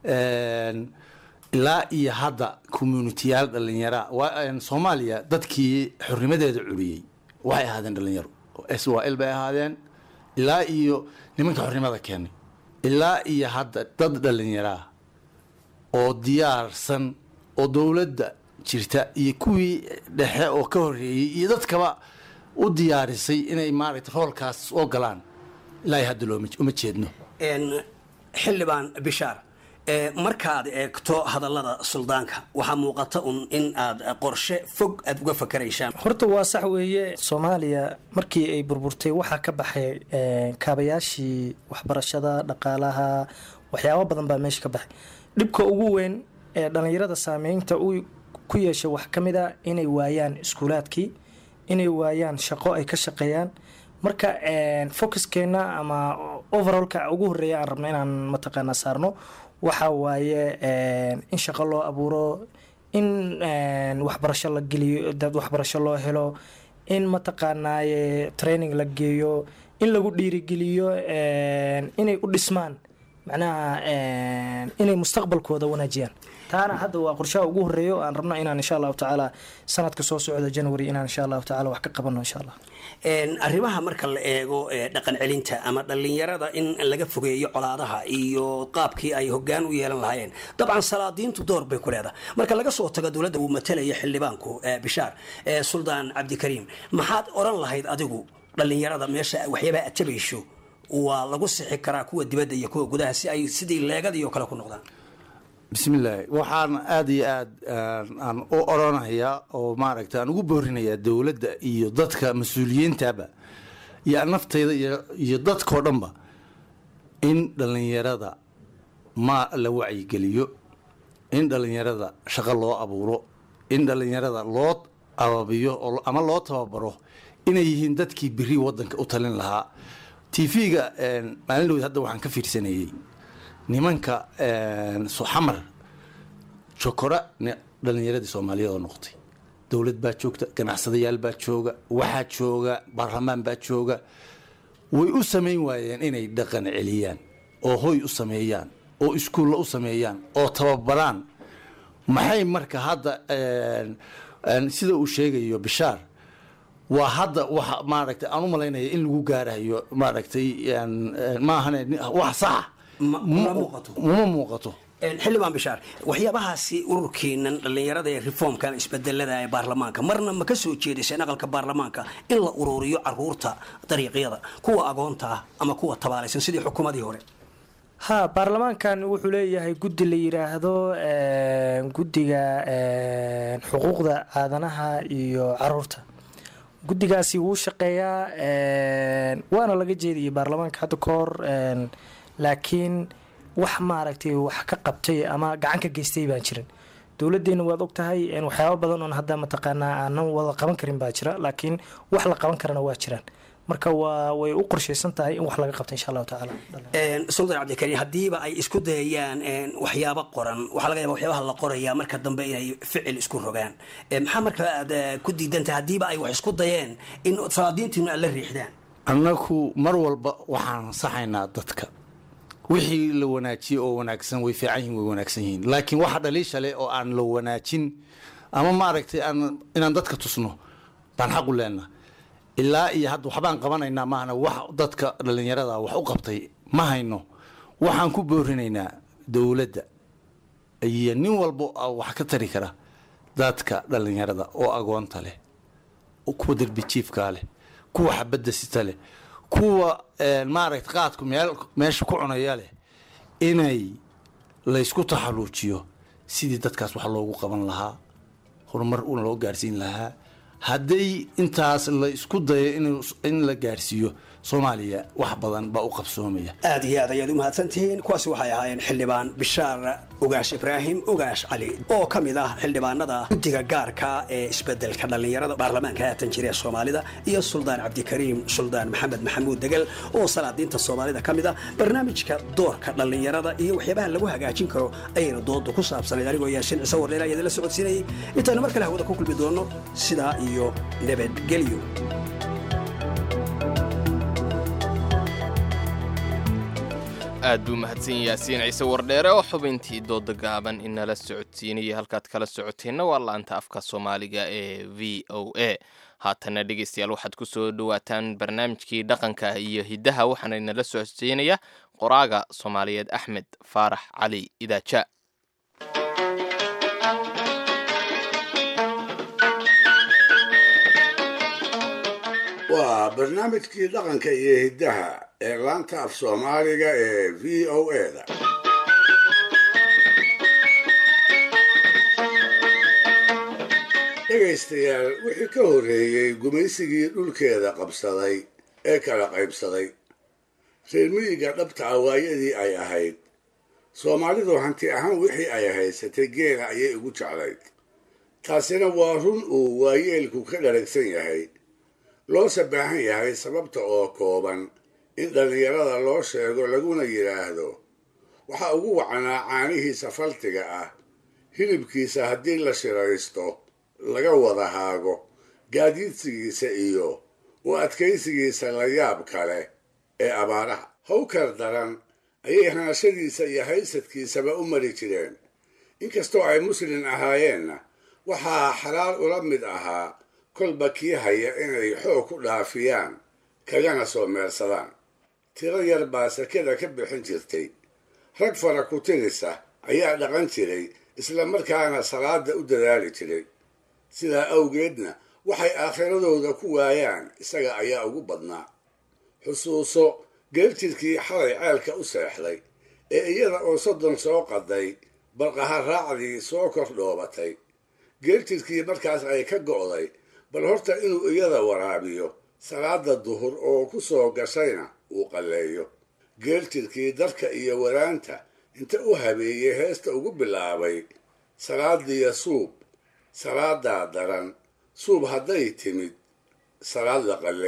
Speaker 17: ilaa iyo hadda communitiyaal dhalinyara soomaaliya dadkii xornimadeeda curiyey waxay ahaadeen dhalinyaro s y l bay ahaadeen ilaa iyo nimanka xornimada keenay ilaa iyo hadda dad dhalinyaraa oo diyaarsan oo dowladda jirta iyo kuwii dhexe oo ka horeeyey iyo dadkaba u diyaarisay inay maaragta roolkaas oo galaan ilaa hadda looma uma jeedno
Speaker 15: xildhibaan bishaar markaad eegto hadallada suldaanka waxaa muuqata un in aad qorshe fog aad uga fakaraysaan
Speaker 16: horta waa sax weeye soomaaliya markii ay burburtay waxaa ka baxay kaabayaashii waxbarashada dhaqaalaha waxyaabo badan baa meesha ka baxay dhibka ugu weyn ee dhallinyarada saameynta uu ku yeeshay wax ka mid a inay waayaan iskuulaadkii inay waayaan shaqo ay ka shaqeeyaan marka focuskeenna ama overallka ugu horeeya aan rabno inaan mataqaanaa saarno waxa waaye in shaqo loo abuuro in waxbarasho la geliyo dad waxbarasho loo helo in mataqaanaaye training la geeyo in lagu dhiirigeliyo inay u dhismaan macnaha inay mustaqbalkooda wanaajiyaan taana hadda waa qorshaha ugu horeeya oo aan rabno inaan insha allahu tacaala sanadka soo socda january inaan insha allahu tacaala wax ka qabano insha allah
Speaker 15: arrimaha marka la eego dhaqan celinta ama dhallinyarada in laga fogeeyo colaadaha iyo qaabkii ay hogaan u yeelan lahaayeen dabcan salaadiintu door bay ku leedahay marka laga soo tago dowladda uu matalaya xildhibaanku bishaar suldaan cabdikariim maxaad oran lahayd adigu dhallinyarada meesha waxyaabaha atabayso waa lagu sixi karaa kuwa dibadda iyo kuwa gudaha si ay sidii leegadii oo kale ku noqdaan
Speaker 17: bismillaahi waxaan aada iyo aada aan u oranayaa oo maaragta aan ugu boorinayaa dowladda iyo dadka mas-uuliyiintaba iyo nafteyda iyo dadkao dhanba in dhallinyarada ma la wacyigeliyo in dhallinyarada shaqo loo abuuro in dhallinyarada loo ababiyo ama loo tababaro inay yihiin dadkii beri wadanka u talin lahaa tv-ga maalin dhowd hadda waxaan ka fiirsanayey nimanka xamar jokora dhalinyaradii soomaaliyeed oo noqotay dowlad baa joogta ganacsadayaal baa jooga waxaa jooga baarlamaan baa jooga way u samayn waayeen inay dhaqan celiyaan oo hoy u sameeyaan oo iskuulla u sameeyaan oo tababaraan maxay marka hadda een, een, sida uu sheegayo bishaar waa hadda waxa maaragtay aan u malaynaya in lagu gaarayo maaragtay een, een, maahane ni- wax saxa
Speaker 15: ma muuqato
Speaker 17: uma muuqato
Speaker 15: Een, xildhibaan bishaar waxyaabahaasi ururkeenan dhallinyarada ee reformkan isbedelada ee baarlamaanka marna ma ka soo jeediseen aqalka baarlamaanka in la ururiyo caruurta dariiqyada kuwa agoonta ah ama kuwa tabaalaysan sidii xukuumadii hore
Speaker 16: ha baarlamaankan wuxuu leeyahay guddi la yidhaahdo een, guddiga een, xuquuqda aadanaha iyo caruurta guddigaasi wuu shaqeeyaa een, waana laga jeediyay baarlamaanka hadda ka hor een, laakiin wax maaragtay wax ka qabtay ama gacan ka geystay baan jirin dowladdeena waad ogtahay een, waxyaabo badan oon hadda mataqaanaa aanan wada qaban karin baa jira laakiin wax la qaban karana waa jiraan marka waa way u qorshaysan tahay in wax laga qabto insha allahu tacaala
Speaker 15: Een, sultan cabdikariin haddiiba ay isku dayayaan een, waxyaabo qoran waxaa laga yaaba waxyaabaha la qoraya marka dambe inay ficil isku rogaan Ee, maxaa marka aad eh, ku diidantahay haddiiba ay wax isku dayeen in salaadiintiinu aad la riixdaan
Speaker 17: annagu mar walba waxaan saxaynaa dadka wixii la wanaajiyey oo wanaagsan way fiican yihiin way wanaagsan yihiin laakiin waxa dhaliisha leh oo aan la wanaajin ama maaragtay aan inaan dadka tusno baan xaq u leenaha ilaa iyo hadda waxbaan qabanaynaa maahna wax dadka dhallinyarada wax u qabtay ma hayno waxaan ku boorinaynaa dowladda iyo nin walba oo wax ka tari kara dadka dhallinyarada oo agoonta leh kuwa derbijiifkaa leh kuwa xabadda sita leh kuwa een, maaragta qaadku meel meesha ku cunaya leh inay laysku taxaluujiyo sidii dadkaas wax loogu qaban lahaa horumar una loo gaarsiin lahaa hadday intaas la isku dayo inuu- in la gaarsiiyo soomaaliya wax badan baa u qabsoomaya
Speaker 15: aad iyo aad ayaad u mahadsantihiin kuwaasi waxay ahaayeen xildhibaan bishaar ogaash ibraahim ogaash cali oo ka mid ah xildhibaanada guddiga gaarka ee isbedelka dhallinyarada baarlamaanka haatan jira ee soomaalida iyo suldaan cabdikariim suldaan maxamed maxamuud degel oo salaadiinta soomaalida ka mid ah barnaamijka doorka dhallinyarada iyo waxyaabaha lagu hagaajin karo ayayna doodu ku saabsanayd anigoo yaasiin ciise wardheela idinla socodsiinayay intaanu mar kale hawada ku kulmi doono sidaa iyo nabadgelyo
Speaker 2: aad buu mahadsan yaasiin ciise wardheere oo xubintii dooda gaaban inala socodsiinaya halkaad kala socoteenna waa laanta afka soomaaliga ee v o a haatana dhegeystayaal waxaad ku soo dhowaataan barnaamijkii dhaqanka iyo hiddaha waxaana inala socodsiinaya qoraaga soomaaliyeed axmed faarax cali idaaja
Speaker 4: waa barnaamijkii dhaqanka iyo hiddaha ee laanta af soomaaliga ee v o da dhegaystayaal wixii ka horreeyey gumaysigii dhulkeeda qabsaday ee kala qaybsaday reer miyiga dhabta ah waayadii ay ahayd soomaalidu hanti ahaan wixii ay haysatay geela ayay ugu jeclayd taasina waa run uu waayeelku ka dharagsan yahay loose baahan yahay sababta oo kooban in dhallinyarada loo sheego laguna yidhaahdo waxaa ugu wacanaa caanihiisa faltiga ah hilibkiisa haddii la shiraysto laga wada haago gaadiidsigiisa iyo u adkaysigiisa la yaab kale ee abaaraha hawkar daran ayay hanashadiisa iyo haysadkiisaba u mari jireen inkastoo ay muslin ahaayeenna waxaa xalaal ula mid ahaa kolba kii haya inay xoog ku dhaafiyaan kagana soo meersadaan tiro yar baa sakada ka bixin jirtay rag fara ku tirisa ayaa dhaqan jiray isla markaana salaada u dadaali jiray sidaa awgeedna waxay aakhiradooda ku waayaan isaga ayaa ugu badnaa xusuuso geeljirkii xalay ceelka u seexday ee iyada oo soddon soo qaday barqaha raacdii soo kor dhoobatay geeljirkii markaas ay ka go'day bal horta inuu iyada waraabiyo salaada duhur oo ku soo gashayna uu qalleeyo geeljirkii darka iyo waraanta inta u habeeyey heesta ugu bilaabay salaadiya suub salaadaa daran suub hadday timid salaad la qalle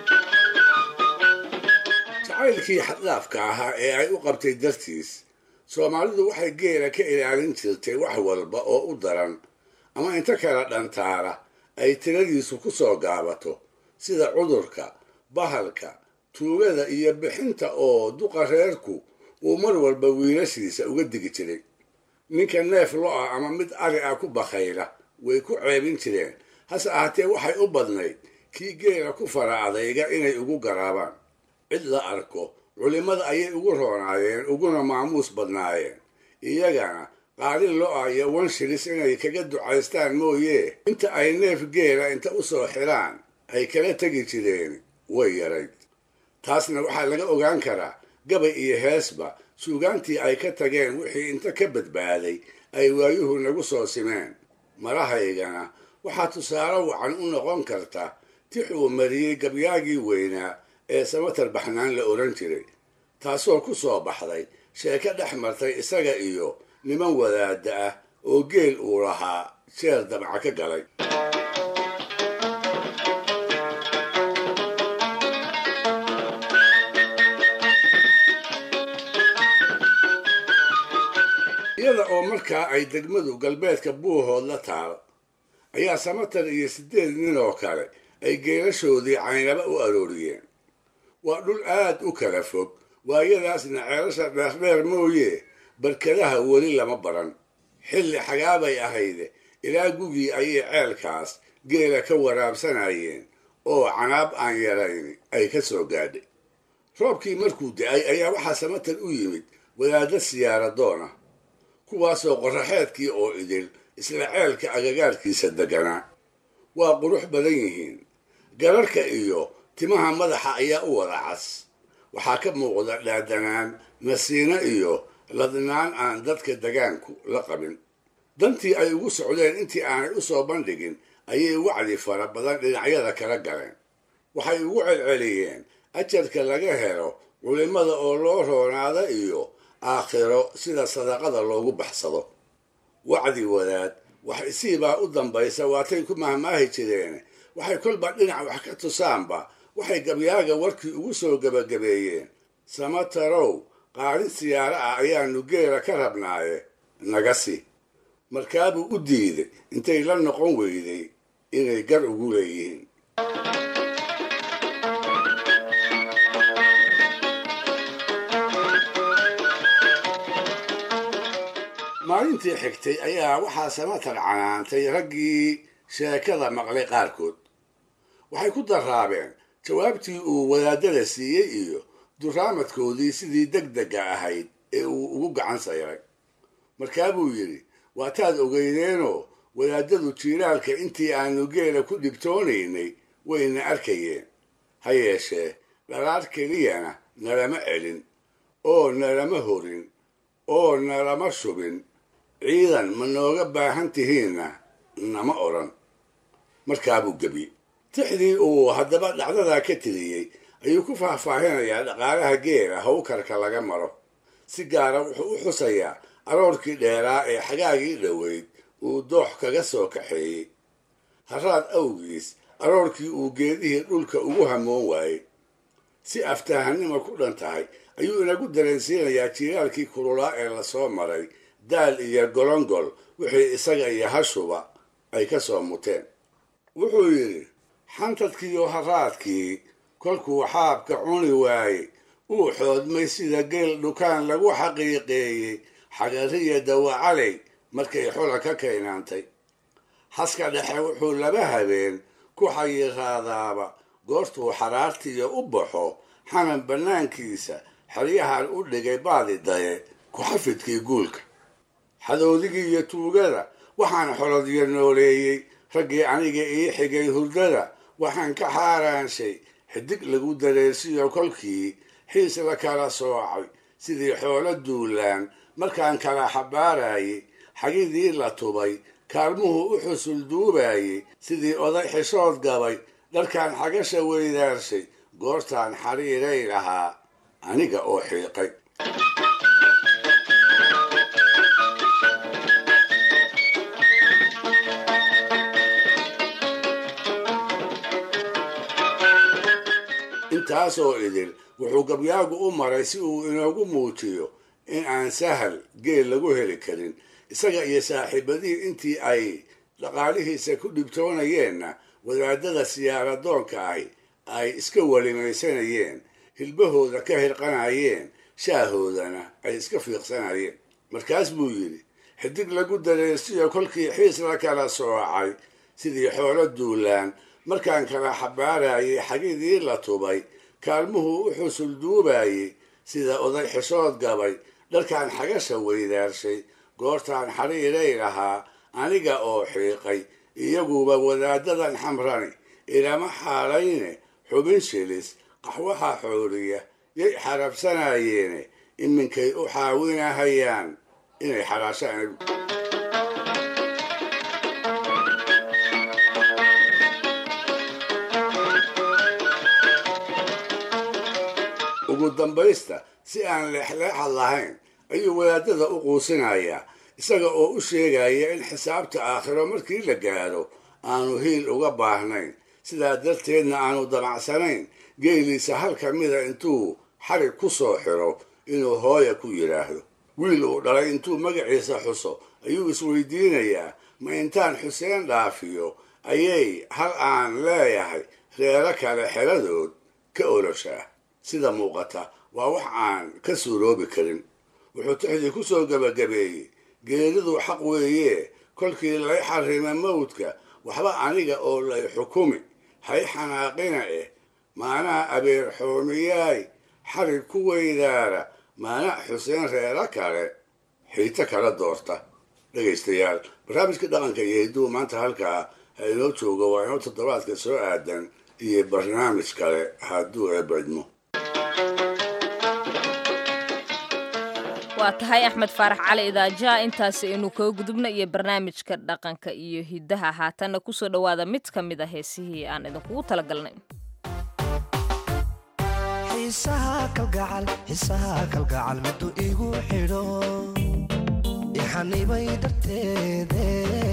Speaker 4: jacaylkii xadlaafka ahaa ee ay u qabtay dartiis soomaalidu waxay geela ka ilaalin jirtay wax walba oo u daran ama inta kala dhantaara ay tiradiisu ku soo gaabato sida cudurka bahalka tuugada iyo bixinta oo duqa reerku uu mar walba wiilashiisa uga digi jiray ninka neef lo-a ama mid ari ah ku bakhayla way ku ceebin jireen hase ahaatee waxay u badnayd kii geela ku fara adayga inay ugu garaabaan cid la arko culimmada ayay ugu roonaayeen uguna maamuus badnaayeen iyagana qaalin lo-a iyo wanshilis inay kaga ducaystaan mooye inta ay neef geela inta u soo xiraan ay kala tegi jireen way yarayd taasna waxaa laga ogaan karaa gabay iyo heesba suugaantii ay ka tageen wixii inta ka badbaaday ay waayuhu nagu soo simeen marahaygana waxaa tusaale wacan u noqon karta tix uu mariyey gabyaagii weynaa ee samatar baxnaan la odhan jiray taasoo ku soo baxday sheeko dhex martay isaga iyo niman wadaadda ah oo geel uu lahaa jeer dabca ka galay iyada oo markaa ay degmadu galbeedka buuhood la taal ayaa samatar iyo siddeed nin oo kale ay geelashoodii caynaba u arooriyeen waa dhul aad u kala fog waayadaasna ceelasha dheerdheer mooye barkadaha weli lama baran xilli xagaabay ahayde ilaa gugii ayay ceelkaas geela ka waraabsanayeen oo canaab aan yarayn ay ka soo gaadhay roobkii markuu da-ay ayaa waxaa samatar u yimid wadaadda siyaaradoona kuwaasoo qoraxeedkii oo idil isla ceelka agagaarkiisa deganaa waa qurux badan yihiin gararhka iyo timaha madaxa ayaa u wada cas waxaa ka muuqda dhaadanaan nasiino iyo ladnaan aan dadka degaanku la qabin dantii ay ugu socdeen intii aanay u soo bandhigin ayay wacdi fara badan dhinacyada kala galeen waxay ugu celceliyeen ajarka laga helo culimmada oo loo roonaada iyo aakhiro sida sadaqada loogu baxsado wacdi wadaad wax isiibaa u dambaysa waatay ku mahmaahi jireen waxay kolba dhinac wax ka tusaanba waxay gabyaaga warkii ugu soo gebagabeeyeen samatarow qaalin siyaaro ah ayaanu geela ka rabnaaye naga si markaabuu u diiday intay la noqon weyday inay gar ugu leeyihiin maalintii xigtay ayaa waxaa samatar canaantay raggii sheekada maqlay qaarkood waxay ku daraabeen jawaabtii uu wadaadada siiyey iyo duraamadkoodii sidii deg dega ahayd ee uu ugu gacan sayray markaabuu yidhi waataad ogeydeenoo wadaadadu jiiraalka intii aanu geela ku dhibtoonaynay wayna arkayeen ha yeeshee dhalaar keliyana nalama celin oo nalama horin oo nalama shubin ciidan ma nooga baahan tihiinna nama odhan markaabuu gebi tixdii uu haddaba dhacdadaa ka tiriyey ayuu ku faahfaahinayaa dhaqaalaha geela hawkarka laga maro si gaara wuxuu u xusayaa aroorkii dheeraa ee xagaagii dhoweyd uu doox kaga soo kaxeeyey haraad awgiis aroorkii uu geedihii dhulka ugu hamoon waayey si aftahanima ku dhan tahay ayuu inagu dareensiinayaa jiiraalkii kululaa ee lasoo maray daal iyo golongol wixii isaga iyo hashuba ay ka soo muteen wuxuu yidhi xantadkiiyo haraadkii kolkuu xaabka cuni waayey uu xoodmay sida geel dhukaan lagu xaqiiqeeyey xagariya dawacaley markay xola ka kaynaantay haska dhexe wuxuu laba habeen ku xayiraadaaba goortuu xaraartiiyo u baxo xanan bannaankiisa xeryahan u dhigay baadi daye ku-xafidkii guulka xadoodigii iyo tuugada waxaan xolodyo nooleeyey raggii aniga ii xigay hurdada waxaan ka xaaraanshay xidig lagu dareersiyo kolkii xiis la kala soocay sidii xoolo duulaan markaan kala xabaarayay xagidii la tubay kaalmuhu u xusul duubayey sidii oday xishood gabay dharkaan xagasha weydaarshay goortaan xariiray lahaa aniga oo xiiqay intaasoo idil wuxuu gabyaagu u maray si uu inoogu muujiyo in aan sahal geel lagu heli karin isaga iyo saaxiibadihii intii ay dhaqaalihiisa ku dhibtoonayeenna wadaadada siyaaradoonka ahi ay iska welimaysanayeen hilbahooda ka hirqanayeen shaahoodana ay iska fiiqsanayeen markaas buu yidhi xidig lagu dareensiyo kolkii xiis la kala soocay sidii xoolo duulaan markaan kala xabaarayay xagidii la tubay kaalmuhu u xusul duubayey sida oday xishood gabay dharkaan xagasha weydaarshay goortaan xariiray lahaa aniga oo xiiqay iyaguba wadaadadan xamrani ilama xaalayne xubin shilis qaxwaha xooliya yay xarabsanayeene iminkay u xaawinahayaan inay xalaashaan ugu dambaysta si aan leexleexad lahayn ayuu wadaadada u quusinayaa isaga oo u sheegaya in xisaabta aakhiro markii la gaadho aanu hiil uga baahnayn sidaa darteedna aanu damacsanayn geeliisa hal ka mida intuu xarig ku soo xiro inuu hooya ku yidhaahdo wiil uu dhalay intuu magaciisa xuso ayuu isweydiinayaa ma intaan xuseen dhaafiyo ayay hal aan leeyahay reero kale xeladood ka oloshaa sida muuqata waa wax aan ka suuroobi karin wuxuu tixdii ku soo gebagabeeyey geeridu xaq weeye kolkii lay xarima mawdka waxba aniga oo lay xukumi hay xanaaqina eh maanaha abeer xoomiyaay xarig ku weydaara maana xuseen reero kale xiito kala doorta dhegaystayaal barnaamijka dhaqanka iyo hidduu maanta halkaa ha inoo joogo waa inoo toddobaadka soo aadan iyo barnaamij kale hadduu eebadmo
Speaker 1: waa tahay axmed faarax cali idaaja intaasi aynu kaga gudubna iyo barnaamijka dhaqanka iyo hiddaha haatanna kusoo dhowaada mid ka mid a heesihii aan idinkugu talagalnay
Speaker 18: xiisaha kalgacal xiisaha kalgacal miduu igu xidho ixanibay darteede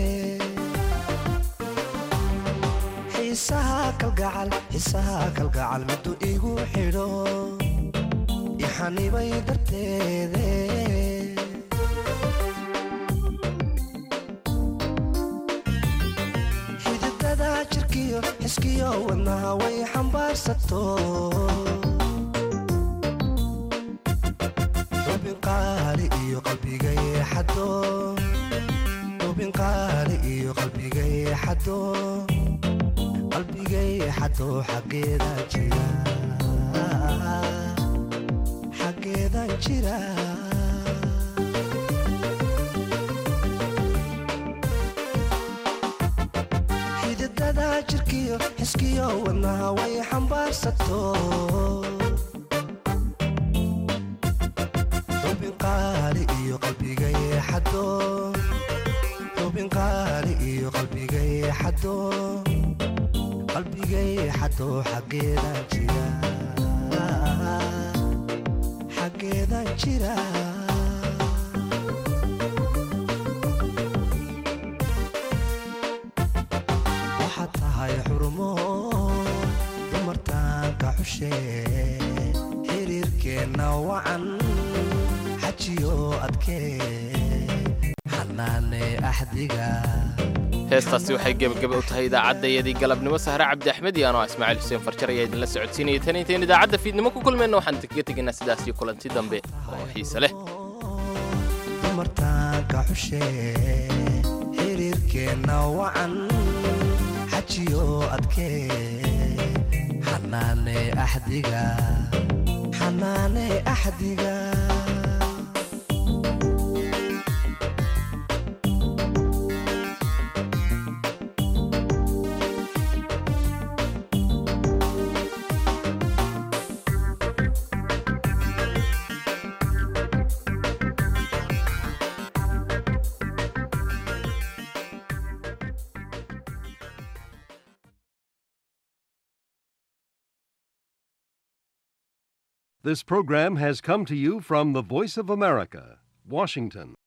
Speaker 18: xiisaha kalgacal xiisaha kalgacal miduu igu xidho ixanibay darteede xididada jirkiyo xiskiyo wadnaha way xambaarsato xubin qaali iyo qalbigay xado xubin qaali iyo qalbigay xado qalbigay xado xaggeeda jira xaggeedan jira xididada jirkiyo xiskiyo wadnaha way xambaarsato xubin qaali iyo qalbigay xado xubin qaali iyo qalbigay xado qalbigay xado xaggeedan jira xaggeedan jira waxaad tahay xurumo dumartaanka xushe xiriirkeenna wacan xajiyo adkee xanaane axdiga
Speaker 2: heestaasi waxay gebagaba u tahay idaacaddayadii galabnimo sahre cabdi axmed iyo anoo ismaaciil xuseen farjar ayaa idinla socodsiinaya tan intayn idaacadda fiidnimo ku kulmayna waxaan kaga tegaynaa sidaasii kulanti dambe oo xiise leh
Speaker 18: dumartaanka xushe xiriirkeenna wacan xajiyo adkee xanaane axdiga xanaane axdiga
Speaker 19: This program has come to you from the Voice of America, Washington.